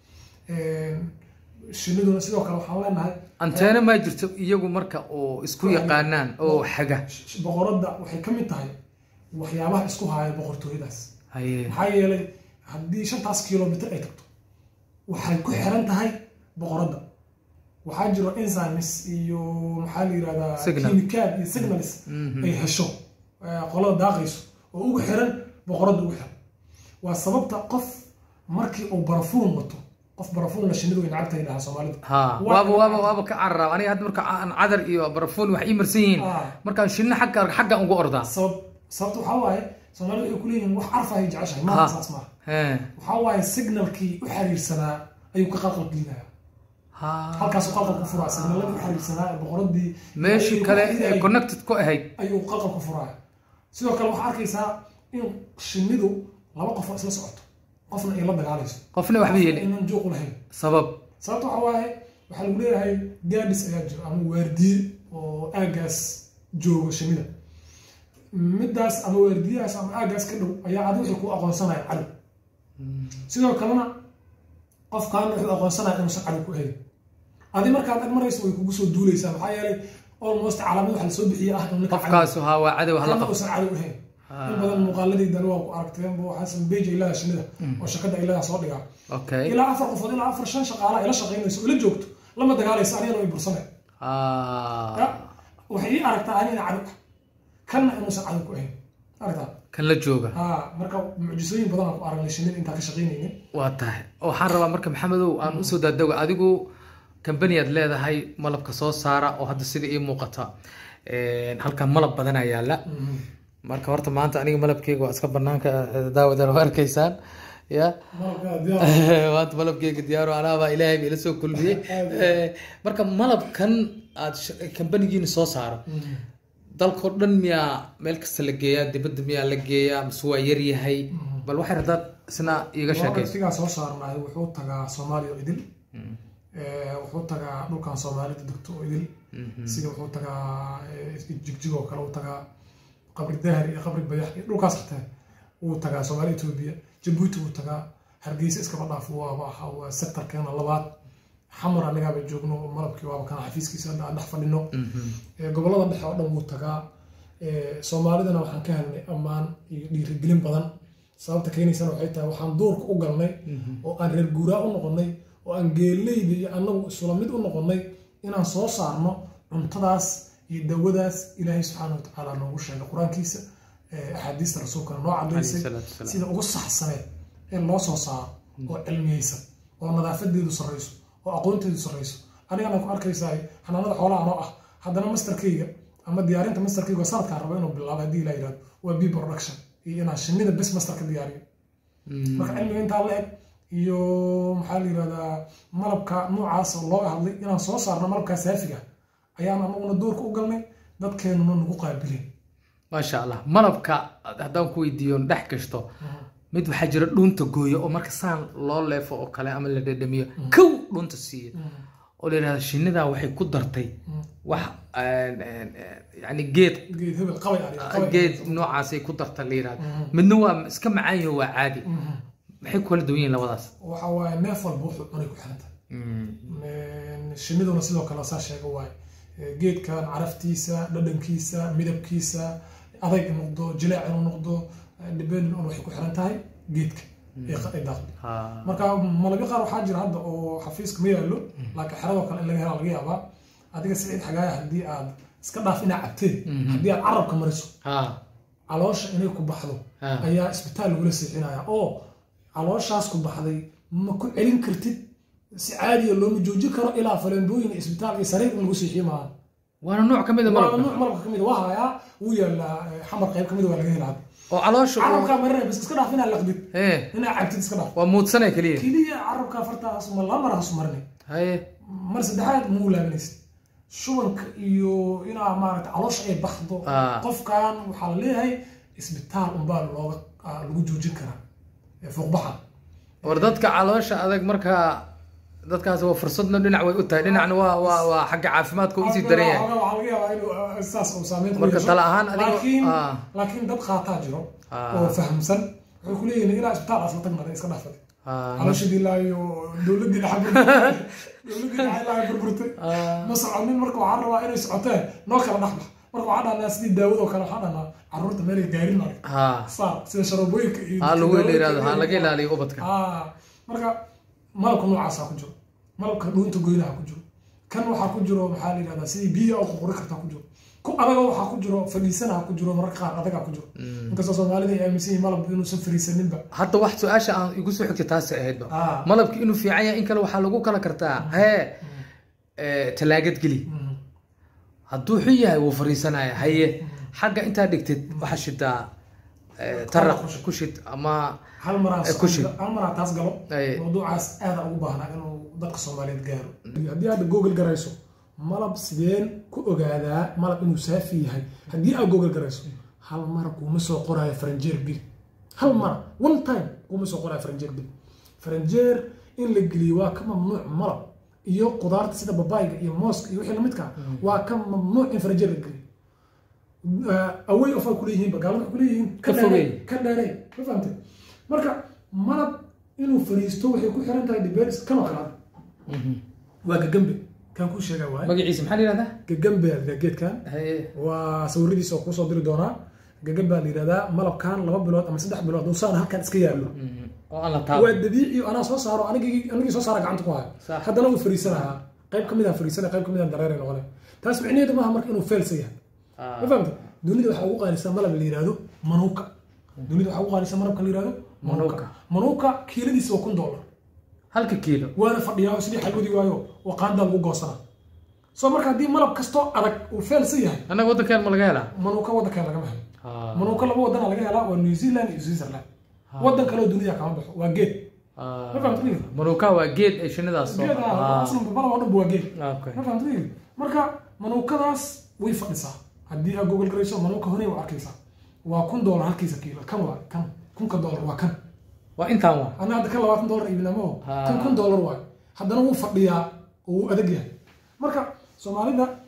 shiniduna sidoo kale waxaan leenahay anteena maa jirto iyagu marka oo isku yaqaanaan oo xaga sh- boqoradda waxay ka mid tahay waxyaabaha isku haya boqortooyadaas haye maxaa yeelay haddii shantaas kilomitr ay tagto waxay ku xiran tahay boqoradda waxaa jiro enzymes iyo maxaa la yidhahdaa Signal. kimikaad iyo signals Mhm. ay hesho eh, qolada daaqayso oo ugu xiran boqoradda ugu xiran waa sababta qof markii uu barafuun wato qof barafuunna shinnidu way nacabta yidhaha soomaalida ha Waa- waaba waaba waaba ka cararaab aniga hadda marka aan cadar iyo barafuun wax ii marsan yihiin Ah. markaan shinna xagga xagga ugu ordaa sabab sababta waxaa waaye soomaalida waxay ku leeyihiin wax carfa ay jeceshahay Ha. maaha saas maaha he waxaa waaye signalkii u xiriirsanaa ayuu ka qalqal gelinaya ha halkaasuu qalqal ku furaa signaladii u xiriirsanaa ee boqoradii meeshii ayuu kale ku ee xiriirayay connected ku ahayd ayuu qalqal ku furaaya sidoo kale waxaa arkaysaa in shinnidu laba qof oo isla socoto qofna ay la dagaalayso qofna waxba yeelin inaan juuq lahayn sabab sababta waxaa waaye waxaa lagu leeyahay gaadis ayaa jiro ama waardiye oo aagaas jooga shinnida middaas ama waardiyahaas ama aagaas ka dhow ayaa adi wixii ku aqoonsanaya cadow sidoo kalena qofkaan wuxuu aqoonsanaya inuusan cadow ku ahayn adi markaad ag marayso way kugu soo duuleysaa maxaa yeelay almost calaamad waxa lasoo bixiye ah in ninka cadow- qofkaasu ha waa cadow hala kana qabto uusan cadow ahayn Ah. in badan muuqaaladiidana waa ku aragteen bu waxaasan beej ay leedahay shinnida oo shakada ay leedahay soo dhigaa okay ilaa afar qofood ilaa afar shan shaqaala ay la shaqaynayso oo la joogto lama dagaalaysa anigana way bursanay ah waxay ii aragtaa anigana cadow ah kanna inuusan cadow ku ahayn aragtaa kan la jooga ha marka mucjisooyin badan aan ku aragnay shinnida intaan ka shaqaynaynin waa tahay waxaan rabaa marka maxamedow aan usoo daadago adigu kambani aad leedahay malabka soo saara oo hadda sida ii muuqata Een, halkan malab badanaa yaala marka horta maanta aniga malabkeyga waa iska banaanka daawadan waa arkaysaan ya malabka diyaar maanta malabkeyga diyaaro alaabaa ilaahay ba ila soo kulmiyey Eh, marka malabkan aad sh- kambanigiina soo saaro dalkao dhan miyaa meel kasta la geeyaa dibadda miyaa la geeyaa mise waa yar yahay bal waxay haddaad isna iiga sheekayso waqtigaa soo saarnaay wuxuu tagaa soomaaliya oo idil Eh, wuxuu tagaa dhulkan soomaalida degto oo idil sida wuxuu tagaa eh, jigjig oo kale u tagaa qabri dahar iyo qabri bayax iyo dhulkaas xataa wuu tagaa soomaaliya etoobiya jabuuti wuu tagaa hargeysa iskaba dhaaf waaba aha waa sektarkeena labaad xamar annagaaba joogno malabkii waaba kana xafiiskiisa hadda aan dhex fadhino gobollada dhexe oo dhan wuu tagaa soomaalidana waxaan ka helnay ammaan iyo dhiirigelin badan sababta keenaysana waxay tahay waxaan duurka u galnay oo aan reer guuraa u noqonnay oo aan geeleyda iyo annagu isula mid u noqonnay inaan soo saarno cuntadaas iyo dawadaas ilaahay subxaana watacaala noogu sheegay qur-aankiisa axaadiista rasuulkana noo cadaysay sida ugu saxsaneed in loo soo saaro oo cilmiyeysan oo nadaafadeedu sarreyso oo aqoonteedu sarreyso anigana ku arkaysaa xanaanada xoolaha anoo ah haddana masterkayga ama diyaarinta masterkayga sanadkaan rabo inuu bilaabo haddii ilaa yidhahdo waa b production iyo inaan shinnida bes master ka diyaariyo marka cilmiga intaa la eg iyo maxaa la yidhahdaa malabka noocaas oo looga hadlay inaan soo saarno malabkaa saafiga ayaan anaguna doorka u galnay dadkeenuna nagu qaabileen maasha allah malabka haddaan ku weydiiyo dhex gashto mid waxaa jira dhuunta gooyo oo marka saan loo leefo oo kale ama la dhadhamiyo kow dhuunta siiya oo la yidhahda shinnidaa waxay ku dartay wax yani geed geed hebel qabay aan geed noocaasay ku darta la yidhahda midna waa iska macaan yaho waa caadi maxay kula duwan yihiin labadaas waxa waaye neef walba wuxuu cunay ku xiran tahay shinniduna sidoo kale saa sheega waaye geedkan caraftiisa dhadhankiisa midabkiisa adayg inuu noqdo jileec inuu noqdo depending on waxay ku xiran tahay geedka ay daaqdo marka malabyo qaar waxaa jira hadda oo xafiiska ma yaallo laakiin xeradoo kale in laga hela laga yaabaa adiga siciid xagaaya haddii aad iska dhaaf inaa cabteen haddii aad carabka mariso caloosha inay ku baxdo ayaa isbitaal lagula seexinaya oo calooshaas ku baxday ma ku celin kartid si caadiya looma joojin karo ilaa faleembooyin isbitaal iyo sariir in lagu seexiyo maaha waana nooc ka mid a waa malabka nuuc malabka kamid waa hayaa wuu yaalaa xamar qayb kamid waa laga helaa oo caloosha uu- carabkaa marinaya bas iska dhaaf inaa laqdid ee inaa cabtid iska dhaaf waa muudsanay keliya keliya carabkaa fartaas ma laba mar hasu marinay haye mar saddexaad muu laabanaysid shubanka iyo inaa maaragta caloosha ay baxdo Ah. qofkan waxaa la leeyahay isbitaal unbaa looga ah, lagu joojin karaa ee fuuqbaxa war dadka caloosha adag markaa dadkaas waa fursadna dhinac way u tahay dhinacna waa waa waa xagga caafimaadka uu usii daran yahay waxaa laga yaabaa inuu ah, saas uu saameyn ku Marka yeesho. tala ahaan adiga- laakiin ah. laakiin dad qaataa jiro Ah. oo fahamsan waxay ku leeyihiin ilaa isbitaal asla tagmada iska dhaafay Ah, calooshadii ilaayo dowladii dhexe burburtay dowladii dhexe ilaayo burburtay ah, ma soconin marka waxaan rabaa inay socoteen noo kala dhexbax marka waxaan dhahnaa sidii daawado kale waxaan dhahnaa carruurta meelay gaarin marka ah. saar sida sharabooyinka iyo ha lagu daawooyinka yidhahdo ha iyo- laga ilaaliyo ubadka Ah, marka malabka noocaasaa ku jiro malabka dhuunta goynaha ku jiro kan waxaa ku jiro maxaa la yidhahdaa sidii biyo oo qurquri kartaa ku jiro ku adaga waxaa ku jiro fadhiisanaha ku jiro mararka qaar adagaa ku jiro inkastoo soomaalida ay aaminsan yihiin malabka inuusan fadhiisaninba hadda wax su-aasha aan igu soo xigtay taasi ahaydba Ah. malabki inuu fiican yahay in kale waxaa lagu kala kartaa hee ee, talaagad geli Mm. hadduu xun yahay wuu fariisanaya haye xagga intaa dhigtid waxaa shidaa ee, taraq ku shid. ku shid ama hal maraa Eh, ku shid. hal maraa taas galo Ay. mawduucaas aada ugu baahnaa inuu dadka soomaaliyeed gaaro haddii aad google garayso malab sideen ku ogaadaa malab inuu saafi yahay haddii aad google garayso hal mara kuuma soo qoraayo faranjeer bil hal mara one time kuuma soo qoraayo faranjeer bil faranjeer in la geliyo waa ka mamnuuc malab iyo qudaarta sida babayga iyo mooska iyo wixii lamidka ah, waa ka mamnuuc in faranjeer la geliyo away of ay kuleeyihiin bagaalada waxay kuleeyihiin Ka dheerey, fogey. ka dheerey ma fahamtay marka malab inuu fariisto waxay ku xiran tahay diberis kanoo kale ah. waa gagambe kan kuu sheegaa waaye magaciisa maxaa la yihahdaa gagambe aa la geedkan haye waa sawiradiisa oo kuusoo diri doonaa gagambe aa la yidhahdaa malabkan laba bilood ama saddex bilood hadduu saan halkan iska yaallo Mhm. oo aan la waa taabo dabiici anaa soo saaro anigii anigii soo saara gacanta ku haya Sax. haddana wuu fariisanahaa qayb kamid ah fariisanaya qayb kamid ah dareeray noqonay taas micnaheedu maaha marka inuu failsa yahay Ah. ma fahamta dunida waxaa ugu qaalisan malab la yihahdo manuuka dunida waxaa ugu qaalisan malabka la yihahdo manuuka Manuuka. manuuka kiiladiisa waa kun dollar halka kiilo waana fadhiyaa oo sidii xalwadii waayo oo qaandaa lagu goosanaa soo marka haddii malab kastoo adag uu failsa yahay annaga waddankan ma laga helaa manuuka waddankan lagama helo Ah. manuuka laba wadana laga helaa waa new zealand iyo switzerland waddan kale oo dunida kama baxo waa geed Ah. ma fahamta niga manuuka waa geed ay shinnidaas soo geed Ah. aslan balaba oo dhan waa geed Okay. ma fahamta niga marka manuukadaas way fadhisaa haddii aad google garayso manuuka hore waa arkaysaa waa kun dollar halkiisa kiilo kan waa kan kunka dollar waa kan waa intaan waa anna hadda kan labaatan dollar iibinamo Ah. kan kun dollar waay haddana wuu fadhiyaa oo wuu adag yahay marka soomaalida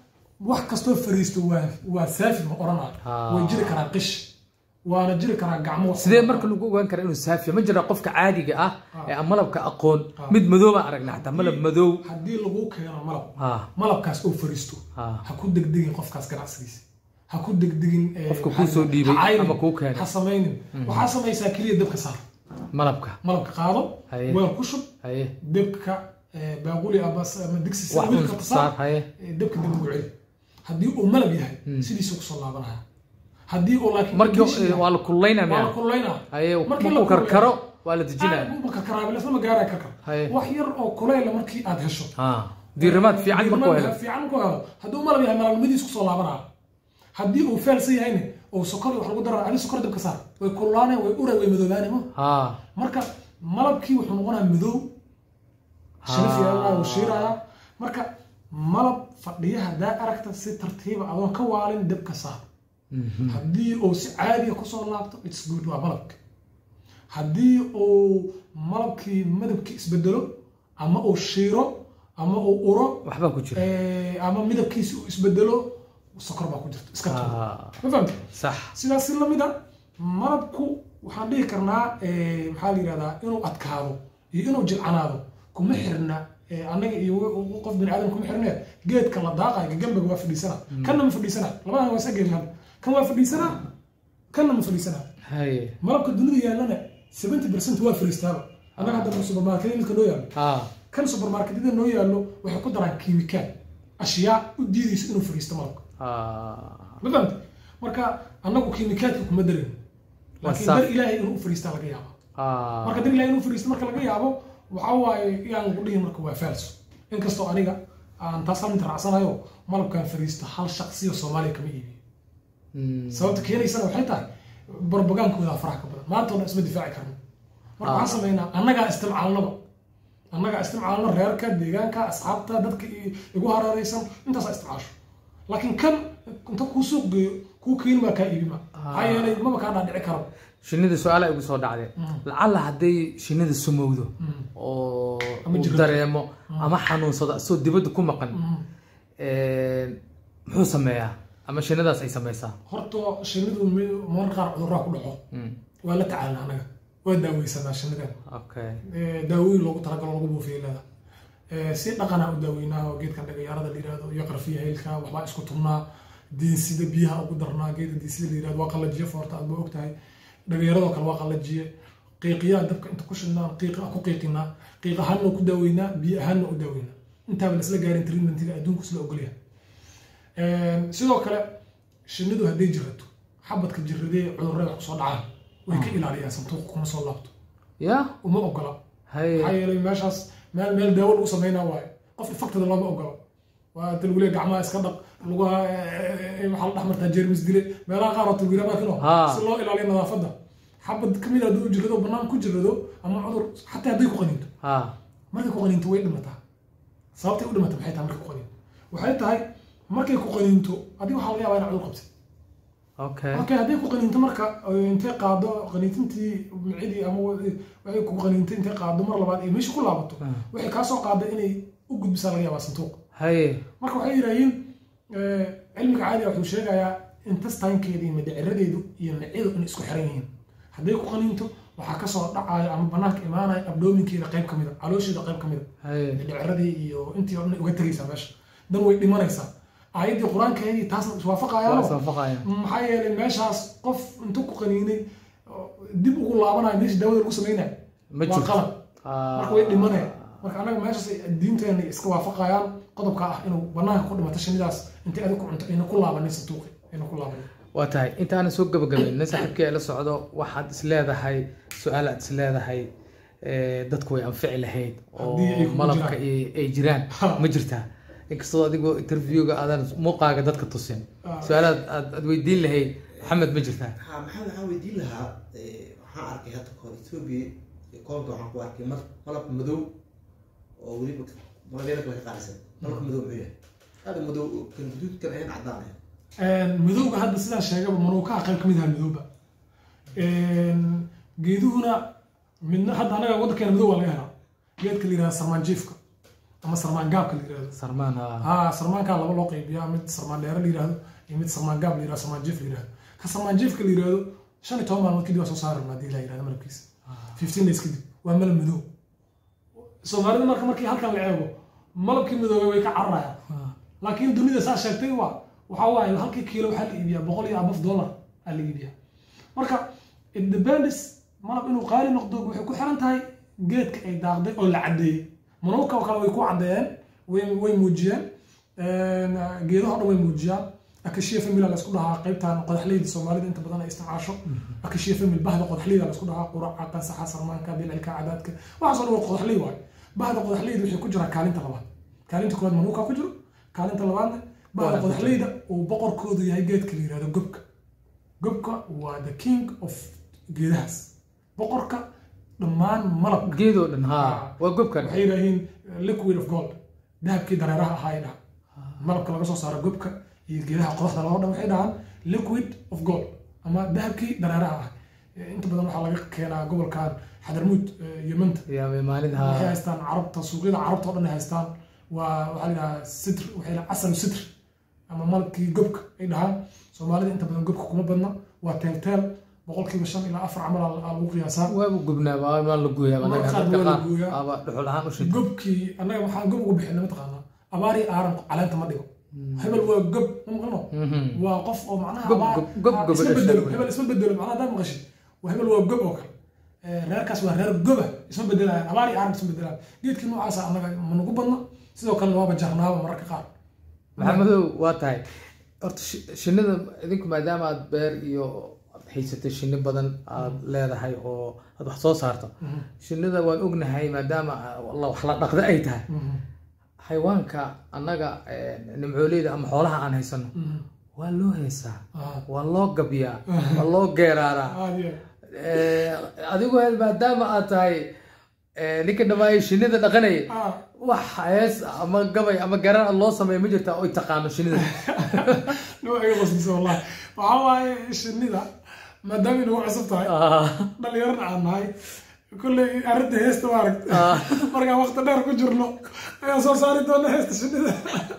wax kastoo fariisto waa waa saafi ma oranayo Ah. way jiri karaa qish waana jiri karaa gacmo wax sidee marka lagu ogaan karaa inuu saafiya ma jira qofka caadiga ah ee aan malabka aqoon mid madow baan aragnay xataa malab madow haddii lagu keeno malab ha malabkaas oo fariisto ha ha ku degdegin qofkaas ganacsigiisa ha ku degdegin eh, Qofka maxaa kuu soo la- dhiibay ha cayrin, ama kuu keenay. ha samaynin waxaa samaysaa keliya dabka saar malabka malabka qaado Haye. weel ku shub haye dabka eh, baaquli ama ama digsi sida wax wiilka un tasaar saar haye eh, dabka dib ugu celi haddii uu malab yahay sidiisuu kusoo laabanaya haddii uu laakiin markii dish yahay, waa la kululeynaa waa la miya kululeynaa haye Markii la markuu karkaro waa la Ah, dejinaya marka karaabilasma gaaraya karkar Haye. wax yar oo kuleyla markii aad hesho ha diirimaad fiican markuu Diirimaad helo fiican markuu helo hadduu malab yahay malabnimadiis kusoo laabanaya haddii uu feelsan yahayna oo sokor iyo wax lagu dara adi sokor dabka saar way kululaaneen way ura way madoobaaneen ma ha marka malabkii wuxuu noqonayaa madow shilif yeelanaya wuu shiirayaa marka malab fadhiya haddaa aragta si tartiiba adoon ka waalin dabka saar Mhm. haddii uu si caadiya kusoo laabto its good waa malabka haddii uu malabkii madabkii isbedelo ama uu shiiro ama uu uro waxbaa ku jira eh, ama midabkiisi uu isbedelo sokor baa ku jirta iska tuur ha ma fahamta sax sidaas si lamid a malabku waxaan dhihi karnaa eh, maxaa la yihahdaa inuu adkaado iyo inuu jilcanaado kuma xirna eh, annaga iyo w- qof bini aadam kuma xirne geedka la daaqayo gambaga waa fadhiisana kanna ma fadhiisana labadan waa isa geedna kan waa fadhiisana kanna ma fadhiisana haye malabka dunida yaallana 70 percent waa fadhiistaaba annaga hadda supermarketyada milka noo yaallo ha kan supermarketyada noo yaallo waxay ku daraan kiimikaal ashyaa u diidaysa inuu fadhiisto malabka ha ma fahamtay marka annagu kiimikaadka kuma darin laakiin saaf. dar ilaahay inuu u fadhiistaa laga yaabo ha marka dar ilaahay inuu u fadhiisto marka laga yaabo waxaa waaye yaan lagu dhihin marka waa faalso inkastoo aniga aan taas halminta raacsanayo malabkaan fadhiisto hal shaqsiyo soomaaliya kama iibiyo Mm. sababta keenaysana waxay tahay barbagaankooda faraha ka badan maanta oo dhan isma difaaci karno marka waxaan samaynaa annagaa istimcaalnaba annagaa istimcaalno reerka deegaanka asxaabta dadka i- igu hareeraysan intaasaa istimcaasho laakiin kan inta kuu suuq geeyo kuu keeni baa kaa iibima maxaa yeelay maba kaa dhaadhici karo shinnida su-aala igu soo dhacday lacalla hadday shinnida sumowdo oo Ama uu jirro. dareemo ama xanuunsado asoo dibadda ku maqan muxuu sameeyaa ama shinnidaas ay sameysaa horta shinnidu mi- mararka qaar cudurraa ku dhaco Mm, waa la tacaalna annaga waa daaweysanaa shinnidan okay Eh, daawooyin loogu talagalo lagu buufiyo leeda Eh, si dhaqanaa u daaweynaa oo geedkan dhagayaarada la yihahdo iyo qarfiya heylka waxbaa isku turnaa diinsida biyaha ugu darnaa geedka diinsida la yihahdo waa qallajiye foorta aad ba ogtahay dhagayaaradoo kale waa qallajiye qiiqiyaa dabka inta ku shidnaan qiiqa ku qiiqinaa qiiq ahaanna ku daaweynaa biyo ahaanna u daaweynaa intaaba lasla gaarin treatmentiga adduunku isla ogolyahay sidoo kale shinnidu hadday jirato xabadka jiradee cudurrada wax kusoo dhacaan way ka ilaaliyaan santuuqa kuma soo laabto ya uma ogola haye maxaa yeelay meeshaas meel meel daawo lagu sameynaa waayo qof infectada looma ogolo waa talwile gacmaha iska dhaq lugaha eh, waxaa la dhex martaa jeermis dile meelaha qaar oo talwiila markino Ha. si loo ilaaliyo nadaafadda xabad kamid a hadduu jirado banaan ku jirado ama cudur xataa hadday ku qaniinto ha markay ku qaniinto way dhimataa sababtay u dhimata maxay tahay markay ku qaniinto waxay tahay markay ku qaniinto adiga waxaa laga yaabaa inaa cudur qabtay okay okay hadday ku qaniinto marka eh, intay qaado qaniintintii micidii ama wa- waxay ku qaniintay intay qaado mar labaad ay meesha ku laabato Ah. waxay kaa soo qaada inay u gudbisaa laga yaabaa santuuq haye marka waxay yidhaahiin eh, cilmiga caadiga wuxuu sheegayaa intestainkeeda iyo midhiciradeedu iyo micidu inay isku xiran yihiin hadday ku qaniinto waxaa kasoo dhacaya ama banaanka imaanaya abdoominkeeda qayb ka mida caloosheeda qayb ka mida haye midhiciradii iyo intii oo dhan uga tegaysaa meesha dan way dhimanaysaa aayaddii qur-aankeedii taasna waa iswaafaqayaano iswaafaqaya maxaa yeelay meeshaas qof intuu ku qaniinay oo dib ugu laabanayo meesha daawada lagu sameynaya Ma waa jirto. qalab Ah. marka way dhimanaya marka annaga meeshaas ay diinteena iska waafaqayaan qodobka ah inuu banaanka ku dhimato shinnidaas intay adig ku cunto ayna ku laabanin santuuqi ayna ku laabanin waa tahay intaana soo gabagabayna saaxiibkii ay la socdo waxaad is leedahay su-aal aad is leedahay eh, dadku way anfici lahayd oo Haddii ay kugu malabka jiraan. ay ay jiraan Ha. ma jirtaa inkastoo adigoo interviewga aadan muuqaaga dadka tusin Ah. su-aalaad aad aad weydiin lahayd maxamed ma jirtaa ha maxaa waxaan weydiin lahaa eh, waxaan arkay hadda kahor ethiopia koonka waxaan ku arkay mar malab madow oo weliba malabyada kale ka qaalisan malabka madow muxuu yahay aada madow oo kan guduudkan ayan cadaan ahayn madowga hadda sidaan sheegaba manuukaha qayb ka mid aha madowba geeduhuna midna hadda anaga waddankeena madow waa laga helaa geedka la yihahda sarmaanjiifka ama sarmaan gaabka la yirahdo sarmaan ha haa sarmaankaa laba loo qaybiyaa mid sarmaan dheere la yirahdo iyo mid sarmaan gaab la yirahdo sarmaan jiif la yirahdo ka sarmaan jiifka la yirahdo shan iyo toban maalmood kadib waa soo saari rabnaa hadii la yirahdo malabkiisa fifteen days kadib waa malab madow soomaalida marka markii halkan la eego malabkii madoobay way ka cararayaan laakiin dunida saa sheegtay waa waxaa waaye halkii kiilo waxaa la iibiyaa boqol iyo abaf dollar aa la iibiyaa marka it depends malab inuu qaali noqdo waxay ku xiran tahay geedka ay daaqday oo la caddeeyey manuuka oo kale way ku caddeeyeen way way muujiyeen geedaho dhan way muujiyaan akashiya famila la isku dhahaa qaybtan qodaxleyda soomaalida inta badan ay isticmaasho akashiya famil bahda qodaxleyda la isku dhahaa quraca qansaxa sarmaanka bilcilka cadaadka waxaasoo dhan waa qodaxley waaye bahda qodaxleyda waxay ku jiraa kaalinta labaad kaalinta koowaad manuuka ku jiro kaalinta labaadna bahda qodaxleyda uu boqorkoodu yahay geedka la yirahdo gobka gobka waa the king of geedahaas boqorka dhammaan malabka geedoo dhan ha waa gobkan waxay yidhaahiin liquid of gold dahabkii dareeraha ahaa ay dhahan malabka laga soo saaro gobka iyo geedaha qodaxda loo dhan waxay dhahaan liquid of gold ama dahabkii dareeraha ah inta badan waxaa laga keenaa gobolkan xadarmuud yemanta yaa maalin waxay ha haystaan carabta suuqyada carabta oo dhan ay haystaan waa waxaa la yidhahaa sitr waxay dhahaa asal sitr ama malabkii gobka ay dhahaan soomaalida inta badan gobka kuma badna waa teelteel boqolkiiba shan ilaa afar camal aa aa lagu qiyaasaa waabu gubnaa waa waa la gooyaa anaga Marka qaar dadka waa la qaar gooyaa. aba dhuxul ahaan u shita gobkii annaga waxaan gob ugu bixinay mataqaanaa abaari aaran caleenta ma dhigo hebel waa gob ma maqlano waa qof oo macnaha Gob- abaar- gob- gob- ah, gob- isma dhashay bedelo wey. hebel isma bedelo macnaha haddaad maqashid waa hebel waa gob oo kale Eh, reerkaas waa reer goba isma bedelayaan abaari aaran isma bedelayaan geedkii noocaasa annaga ma nagu badna sidoo kalena waaba jarnaaba mararka qaar maxamedow waa tahay horta shi- shinnida idinku maadaama aad beer iyo aad haysatay shinni badan aad leedahay oo aad wax soo saarto shinnida waan ognahay maadaama la- wax la dhaqda ay tahay Mhm. xayawaanka annaga eh, nimcooleyda ama xoolaha aan haysano Mhm. waa loo heesaa Ah, waa loo gabyaa waa loo geeraaraa aad iyo Eh, adigu maadaama aad tahay eh, ninka dhammaayay shinnida dhaqanaya ah wax hees ama gabay ama garar loo sameeyo ma jirta oy taqaano shinnida noo iga qosliso wallahi waxaa waaye shinnida maadaama inagu cusub tahay Ah, dhalinyarana aan nahay kolley arrinta heesta waa aragt ah. markaan waqti dheer ku jirno ayaan soo saari doona heesta shinnida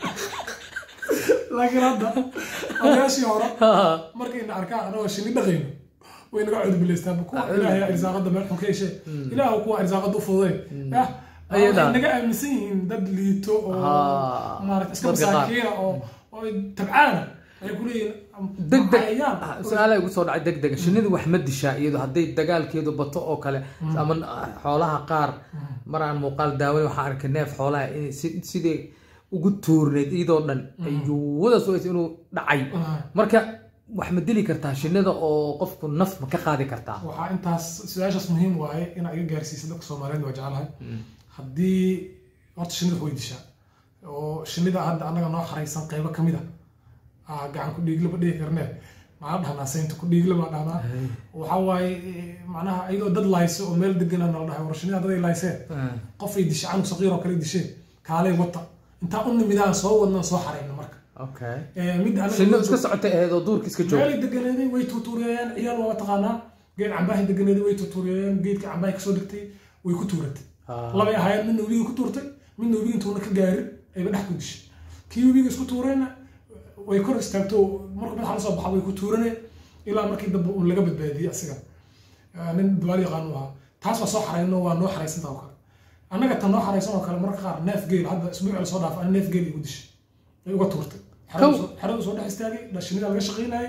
laakiin hadda odayaashii hore markayna arkaan anagoo shinni dhaqayno way naga cudbilaystaan kuwa ilaahay irsaaqada meel xun ka heshe ilaahu kuwa irsaaqada u fududay yah Ayada. waxay naga aaminsan yihiin dad liito oo Ah, maarata iska dadka qaar. masaakiina oo oo tabcaana ay ku leeyihiin degdeg cayayaan. su-aala igu soo dhacay degdega shinnidu wax ma dishaa iyadu hadday dagaalkeedu bato oo kale ama xoolaha qaar maraan muuqaal daawan waxaan arkay neef xoolaha in si- sidii ugu tuurneyd iyadoo dhan ayuuwada sugaysa inuu dhacay Ah. marka wax ma dili kartaa shinnida oo qofku naf ma ka qaadi kartaa waxaa intaas su-aashaas muhiim waaye inaa iga gaarsiisa dadka soomaaliyeed waa jeclahay haddii horta shinnida way dishaa oo shinnida hadda annaga noo xaraysan qaybo ka mid a ah, gacan ku dhiigle ma dhihi karnee maxaa dhahnaa saynta ku dhiigle baa dhahnaa waxaa waaye eh, macnaha iyadoo dad layso oo meel degana nala dhahay war shinnida daday layseen Ah, qofay dishay canug saqiir oo kale disheen kaalay wata intaa u nimidaan soo wadnaan soo xarayna marka okay Eh, mid anaga- shinnidu iska socotay ahayd oo duurka iska jooga meelay deganeeday way tuutuuriyeen ciyaal waa taqaanaa geed cambahay deganeeday way tuutuuriyeen geedka cambahay kasoo degtay way ku tuuratay Ah. labay ahaayeen midna webiga ku tuurtay midna webiga intuuna ka gaarin ayba dhex ku dishay kii webiga isku tuurayna way kor istaagto markuu madaxa lasoo baxa way ku tuuraneen ilaa markii dambe uun laga badbaadiyey asiga Ah, nin duwaal yaqaan u ahaa taas waa soo xarayno waa noo xaraysanta oo kale annaga tan noo xaraysan oo kale mararka qaar neef geel hadda isbuuci lasoo dhaafay ana neef geel igu dishay ay uga tuurtay Kow. xeradu soo dhex istaagay dhashinida laga shaqaynayay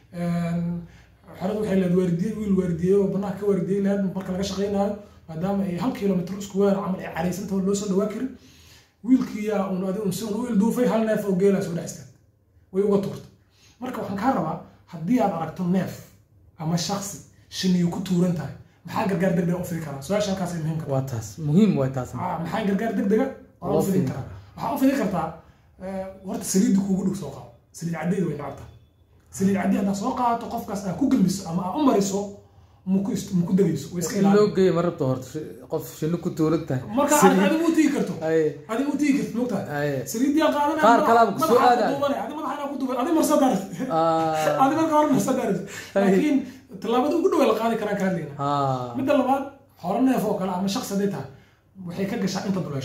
xeradu waxay leed waardiyey wiil waardiyey oo banaanka ka waardiyey leed marka laga shaqaynayo maadaama ay hal kilomitr isku weer camal ay caraysantao loo soo dhawaa karin wiilkiyaa un adi un si un u ilduufay hal neef oo geelaa soo dhex istaagay way uga tuurtay marka waxaan kaa rabaa haddii aad aragto neef ama shaksi shiniyu ku tuuran tahay maxaa gargaar degdega u fidi karaa su-aasha halkaas ay muhiim ka tahay waa taas muhiim waa taas Ah, maxaa gargaar degdega waa Loo u fidin fidin karaa waxaa u fidin kartaa eh, horta saliidda kuugu dhow soo qaado saliid caddeeda way nacabtaa saliid caddi haddaa soo qaadato qofkaas aad ku gelmiso ama aad u mariso muku ist- muku degayso way iska in loo ilaali geeyo ma rabto horta shi- qof shinni ku tuuran tahay marka Saliid- adigu u tigi karto Ay, adigu u tigi karto mogtahay ay. saliiddii aan qaadanaya Qaar madaxa- kalaaba ku soo madaxa aadaya. ku duubanaya, adi madaxa inaa ku duuban adi marsa daaris Ah, adi marka hore marsa daaris laakiin tallaabada ugu dhow ee la qaadi karaan ka hadlayna ah. midda labaad xoolo neef oo kale ama shaqsi hadday tahay waxay ka gashaa inta duleesho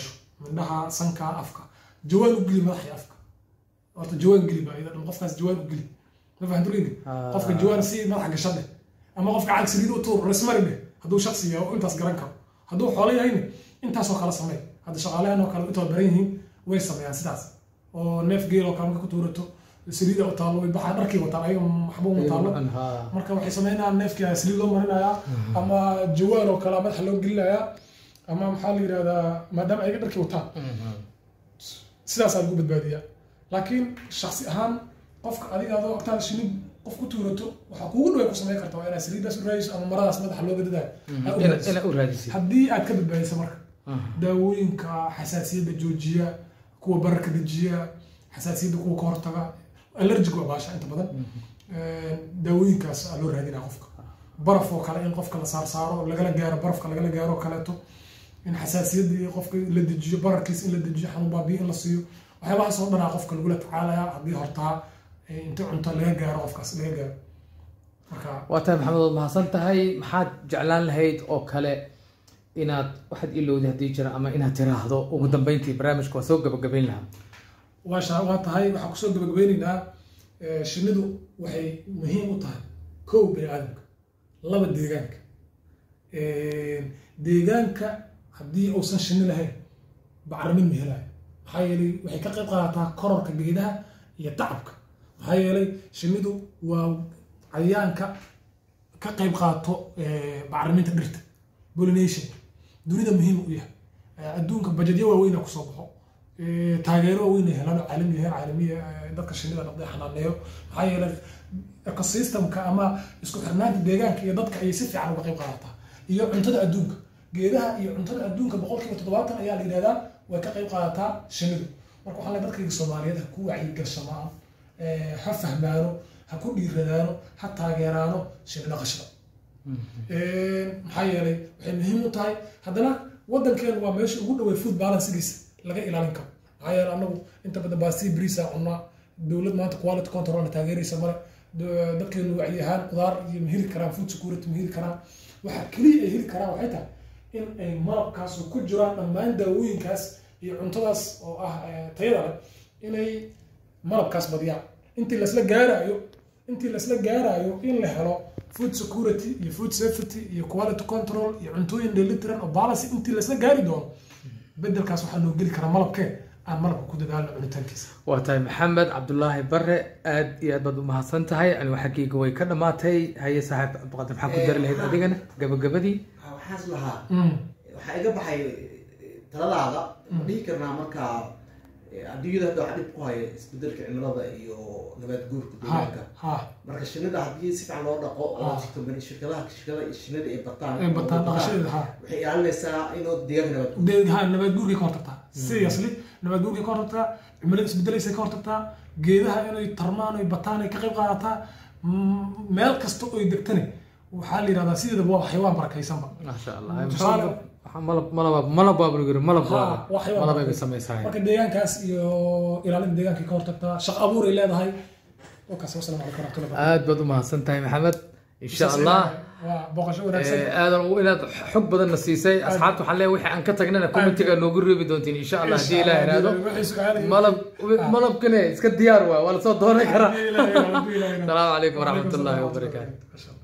mindhaha sanka afka jawaan u geli madaxii afka horta jawaan geli baa iyada dhan qofkaas jawaan u geli ma fahamtu leydi Ah. qofka jawaan si madaxa gasha dheh ama qofka cag saliid u tuur resmari dheh hadduu shaksi yahay oo intaas garan karo hadduu xoolo yahayna intaasoo kale samey hadda shaqaalahan oo kale intood baran yihiin way sameeyaan sidaas oo neef geel oo kale marka ku tuurato saliida u taalo way baxaa dharkii wataan ayaga maxbuu ma taalo Ha. marka waxay sameynayaan neefkii saliid loo marinayaa ama jawaan oo kale madaxa loo gelinayaa ama maxaa la yidhahdaa maadaama ayaga dharkii wataan Mhm. sidaasaa lagu badbaadiyaa laakiin shaksi ahaan qofka adiga adoo ogtaada shinid qof ku tuurato waxaa kuugu dhow ay ku samayn kartaa waa inaad saliidaas u raadiso ama maradaas madaxa loo gadadayo aad u Ina- raadiso. ina u raadisid haddii aad ka badbaadiso marka Mhm. daawooyinka xasaasiyadda joojiya kuwa bararka dejiya xasaasiyadda kuwa ka hortaga allergic waa baasha inta badan daawooyinkaas aa loo raadinaa qofka baraf oo kale in qofka la saarsaaro lagala gaaro barafka lagala gaaro oo kaleeto in xasaasiyadda iyo qofka la dejiyo bararkiis in la dejiyo xanuun baabiyo in la siiyo waxyaabahaas oo dhanaa qofka lagula tacaalayaa haddii hortaa eh, inta cunto laga gaaro qofkaas laga gaaro marka waa tahay maxamed waad mahadsan tahay maxaad jeclaan lahayd oo kale inaad waxaad ilowday haddii jira ama inaad tiraahdo ugu dambeyntii barnaamijka waa soo gabagabayn lahaa waa sha- waa tahay waxaan kusoo gabagabeynaynaa eh, shinnidu waxay muhiim u tahay kow bini aadamka laba deegaanka deegaanka haddii uusan shinni lahayn bacrimin ma helayo maxaa yeelay waxay ka qayb qaadataa kororka geedaha iyo tacabka maxaa yeelay shinnidu waa cayayaanka ka qayb qaato eh, bacriminta dhirta pollination dunida muhiim u yahay Eh, adduunka bajedyo waaweyn kusoo baxo Eh, taageero waaweyn ay helaan oo caalami yahay caalamiya eh, dadka shinnida dhaqday xanaaneeyo maxaa yeelay ecosystemka ama isku xirnaanta deegaanka iyo dadka ayay si fiican uga qayb qaadataa iyo cuntada adduunka geedaha iyo cuntada adduunka boqolkiiba toddobaatan ayaa la yidhahdaa way ka qayb qaadataa shinnidu marka waxaa leeyahay dadkayga soomaaliyeed ha ku wacyigashamaan eh, ha fahmaano ha ku dhiiradaano ha taageeraano shinni dhaqashada maxaa yeelay waxay muhiim u tahay haddana waddankeenu waa meesha ugu dhaway food balancegiisa laga ilaalin karo maxaa yeelay anagu inta badan baastii briisa cunaa dowlad maanta quality control na taageeraysa male Do- dadkeenu wacyi ahaan qudaar iyo ma heli karaan food security ma heli karaan waxa keliya ay heli karaan waxay tahay in ay malabkaas oo ku jiraan dhammaan daawooyinkaas iyo cuntadaas oo ah eh, tayada leh inay malabkaas badiyaan intii lasla gaarayo intii lasla gaarayo in la helo food security iyo food safety iyo quality control iyo cuntooyin dheelitiran oo balance intii lasla gaari doono bedelkaas waxaa noo geli karaa malabkee aan malabka ku dadaalno cunitaankiisa waa tahay maxamed cabdulaahi bare aad iyo aad baad u mahadsan tahay anigu xaggayga way ka dhammaatay haye saaxiib cabdiqaadir maxaa ku dari lahayd adigana gabagabadii waxaan is lahaa Mm. waxaa iga baxay eh, taladaada ma dhihi karnaa markaa eh, adduunyada hadda waxaa dhib ku haya isbedelka cimilada iyo nabaad guurka ha deegaanka ha marka shinnida haddii si fiican loo dhaqo oo Ah. jirto bani- shirkadaha shirkada shinnida ay bataan ay bataan oo dhaqashadeeda ha waxay ilaalinaysaa inuu deegaanka nabaad guur de- ha nabaad guurkay ka hortagtaa seriously nabaad guurkay ka hortagtaa cimilada isbedelaysa ka hortagtaa geedaha inay tarmaan ay bataan ay ka qayb qaadataa Mm, meel kasta oy degtane waxaa la yidhahdaa sideedaba waa xayawaan barakaysanba maasha allah Tusaale- Waxaa malab malab malab baa buu yiri malab Ha, waa waa xayawaan malab ay barakaysan. samaysahay marka deegaankaas iyo ilaalinta deegaankay ka hortagtaa shaqo abuur ay leedahay wakaas wasalaamu calaykum waraxmatullahi wabarakatuh. aad baad u mahadsan tahay maxamed insha allah waa booqasho wanaagsan Eh, aadan u inaad xog badanna siisay asxaabta waxaan leeyahay wixii aan ka tagnana commentiga noogu reebi doontiin insha allah haddii ilaah iraahdo Wixii su'aalo iyo- malab malabkane iska diyaar waa waa lasoo dooran karaa Haddii Ilaahay yiraahdo, haddii Ilaahay yiraahdo. السلام عليكم ورحمة الله وعليكم السلام وبركاته ورحمة الله.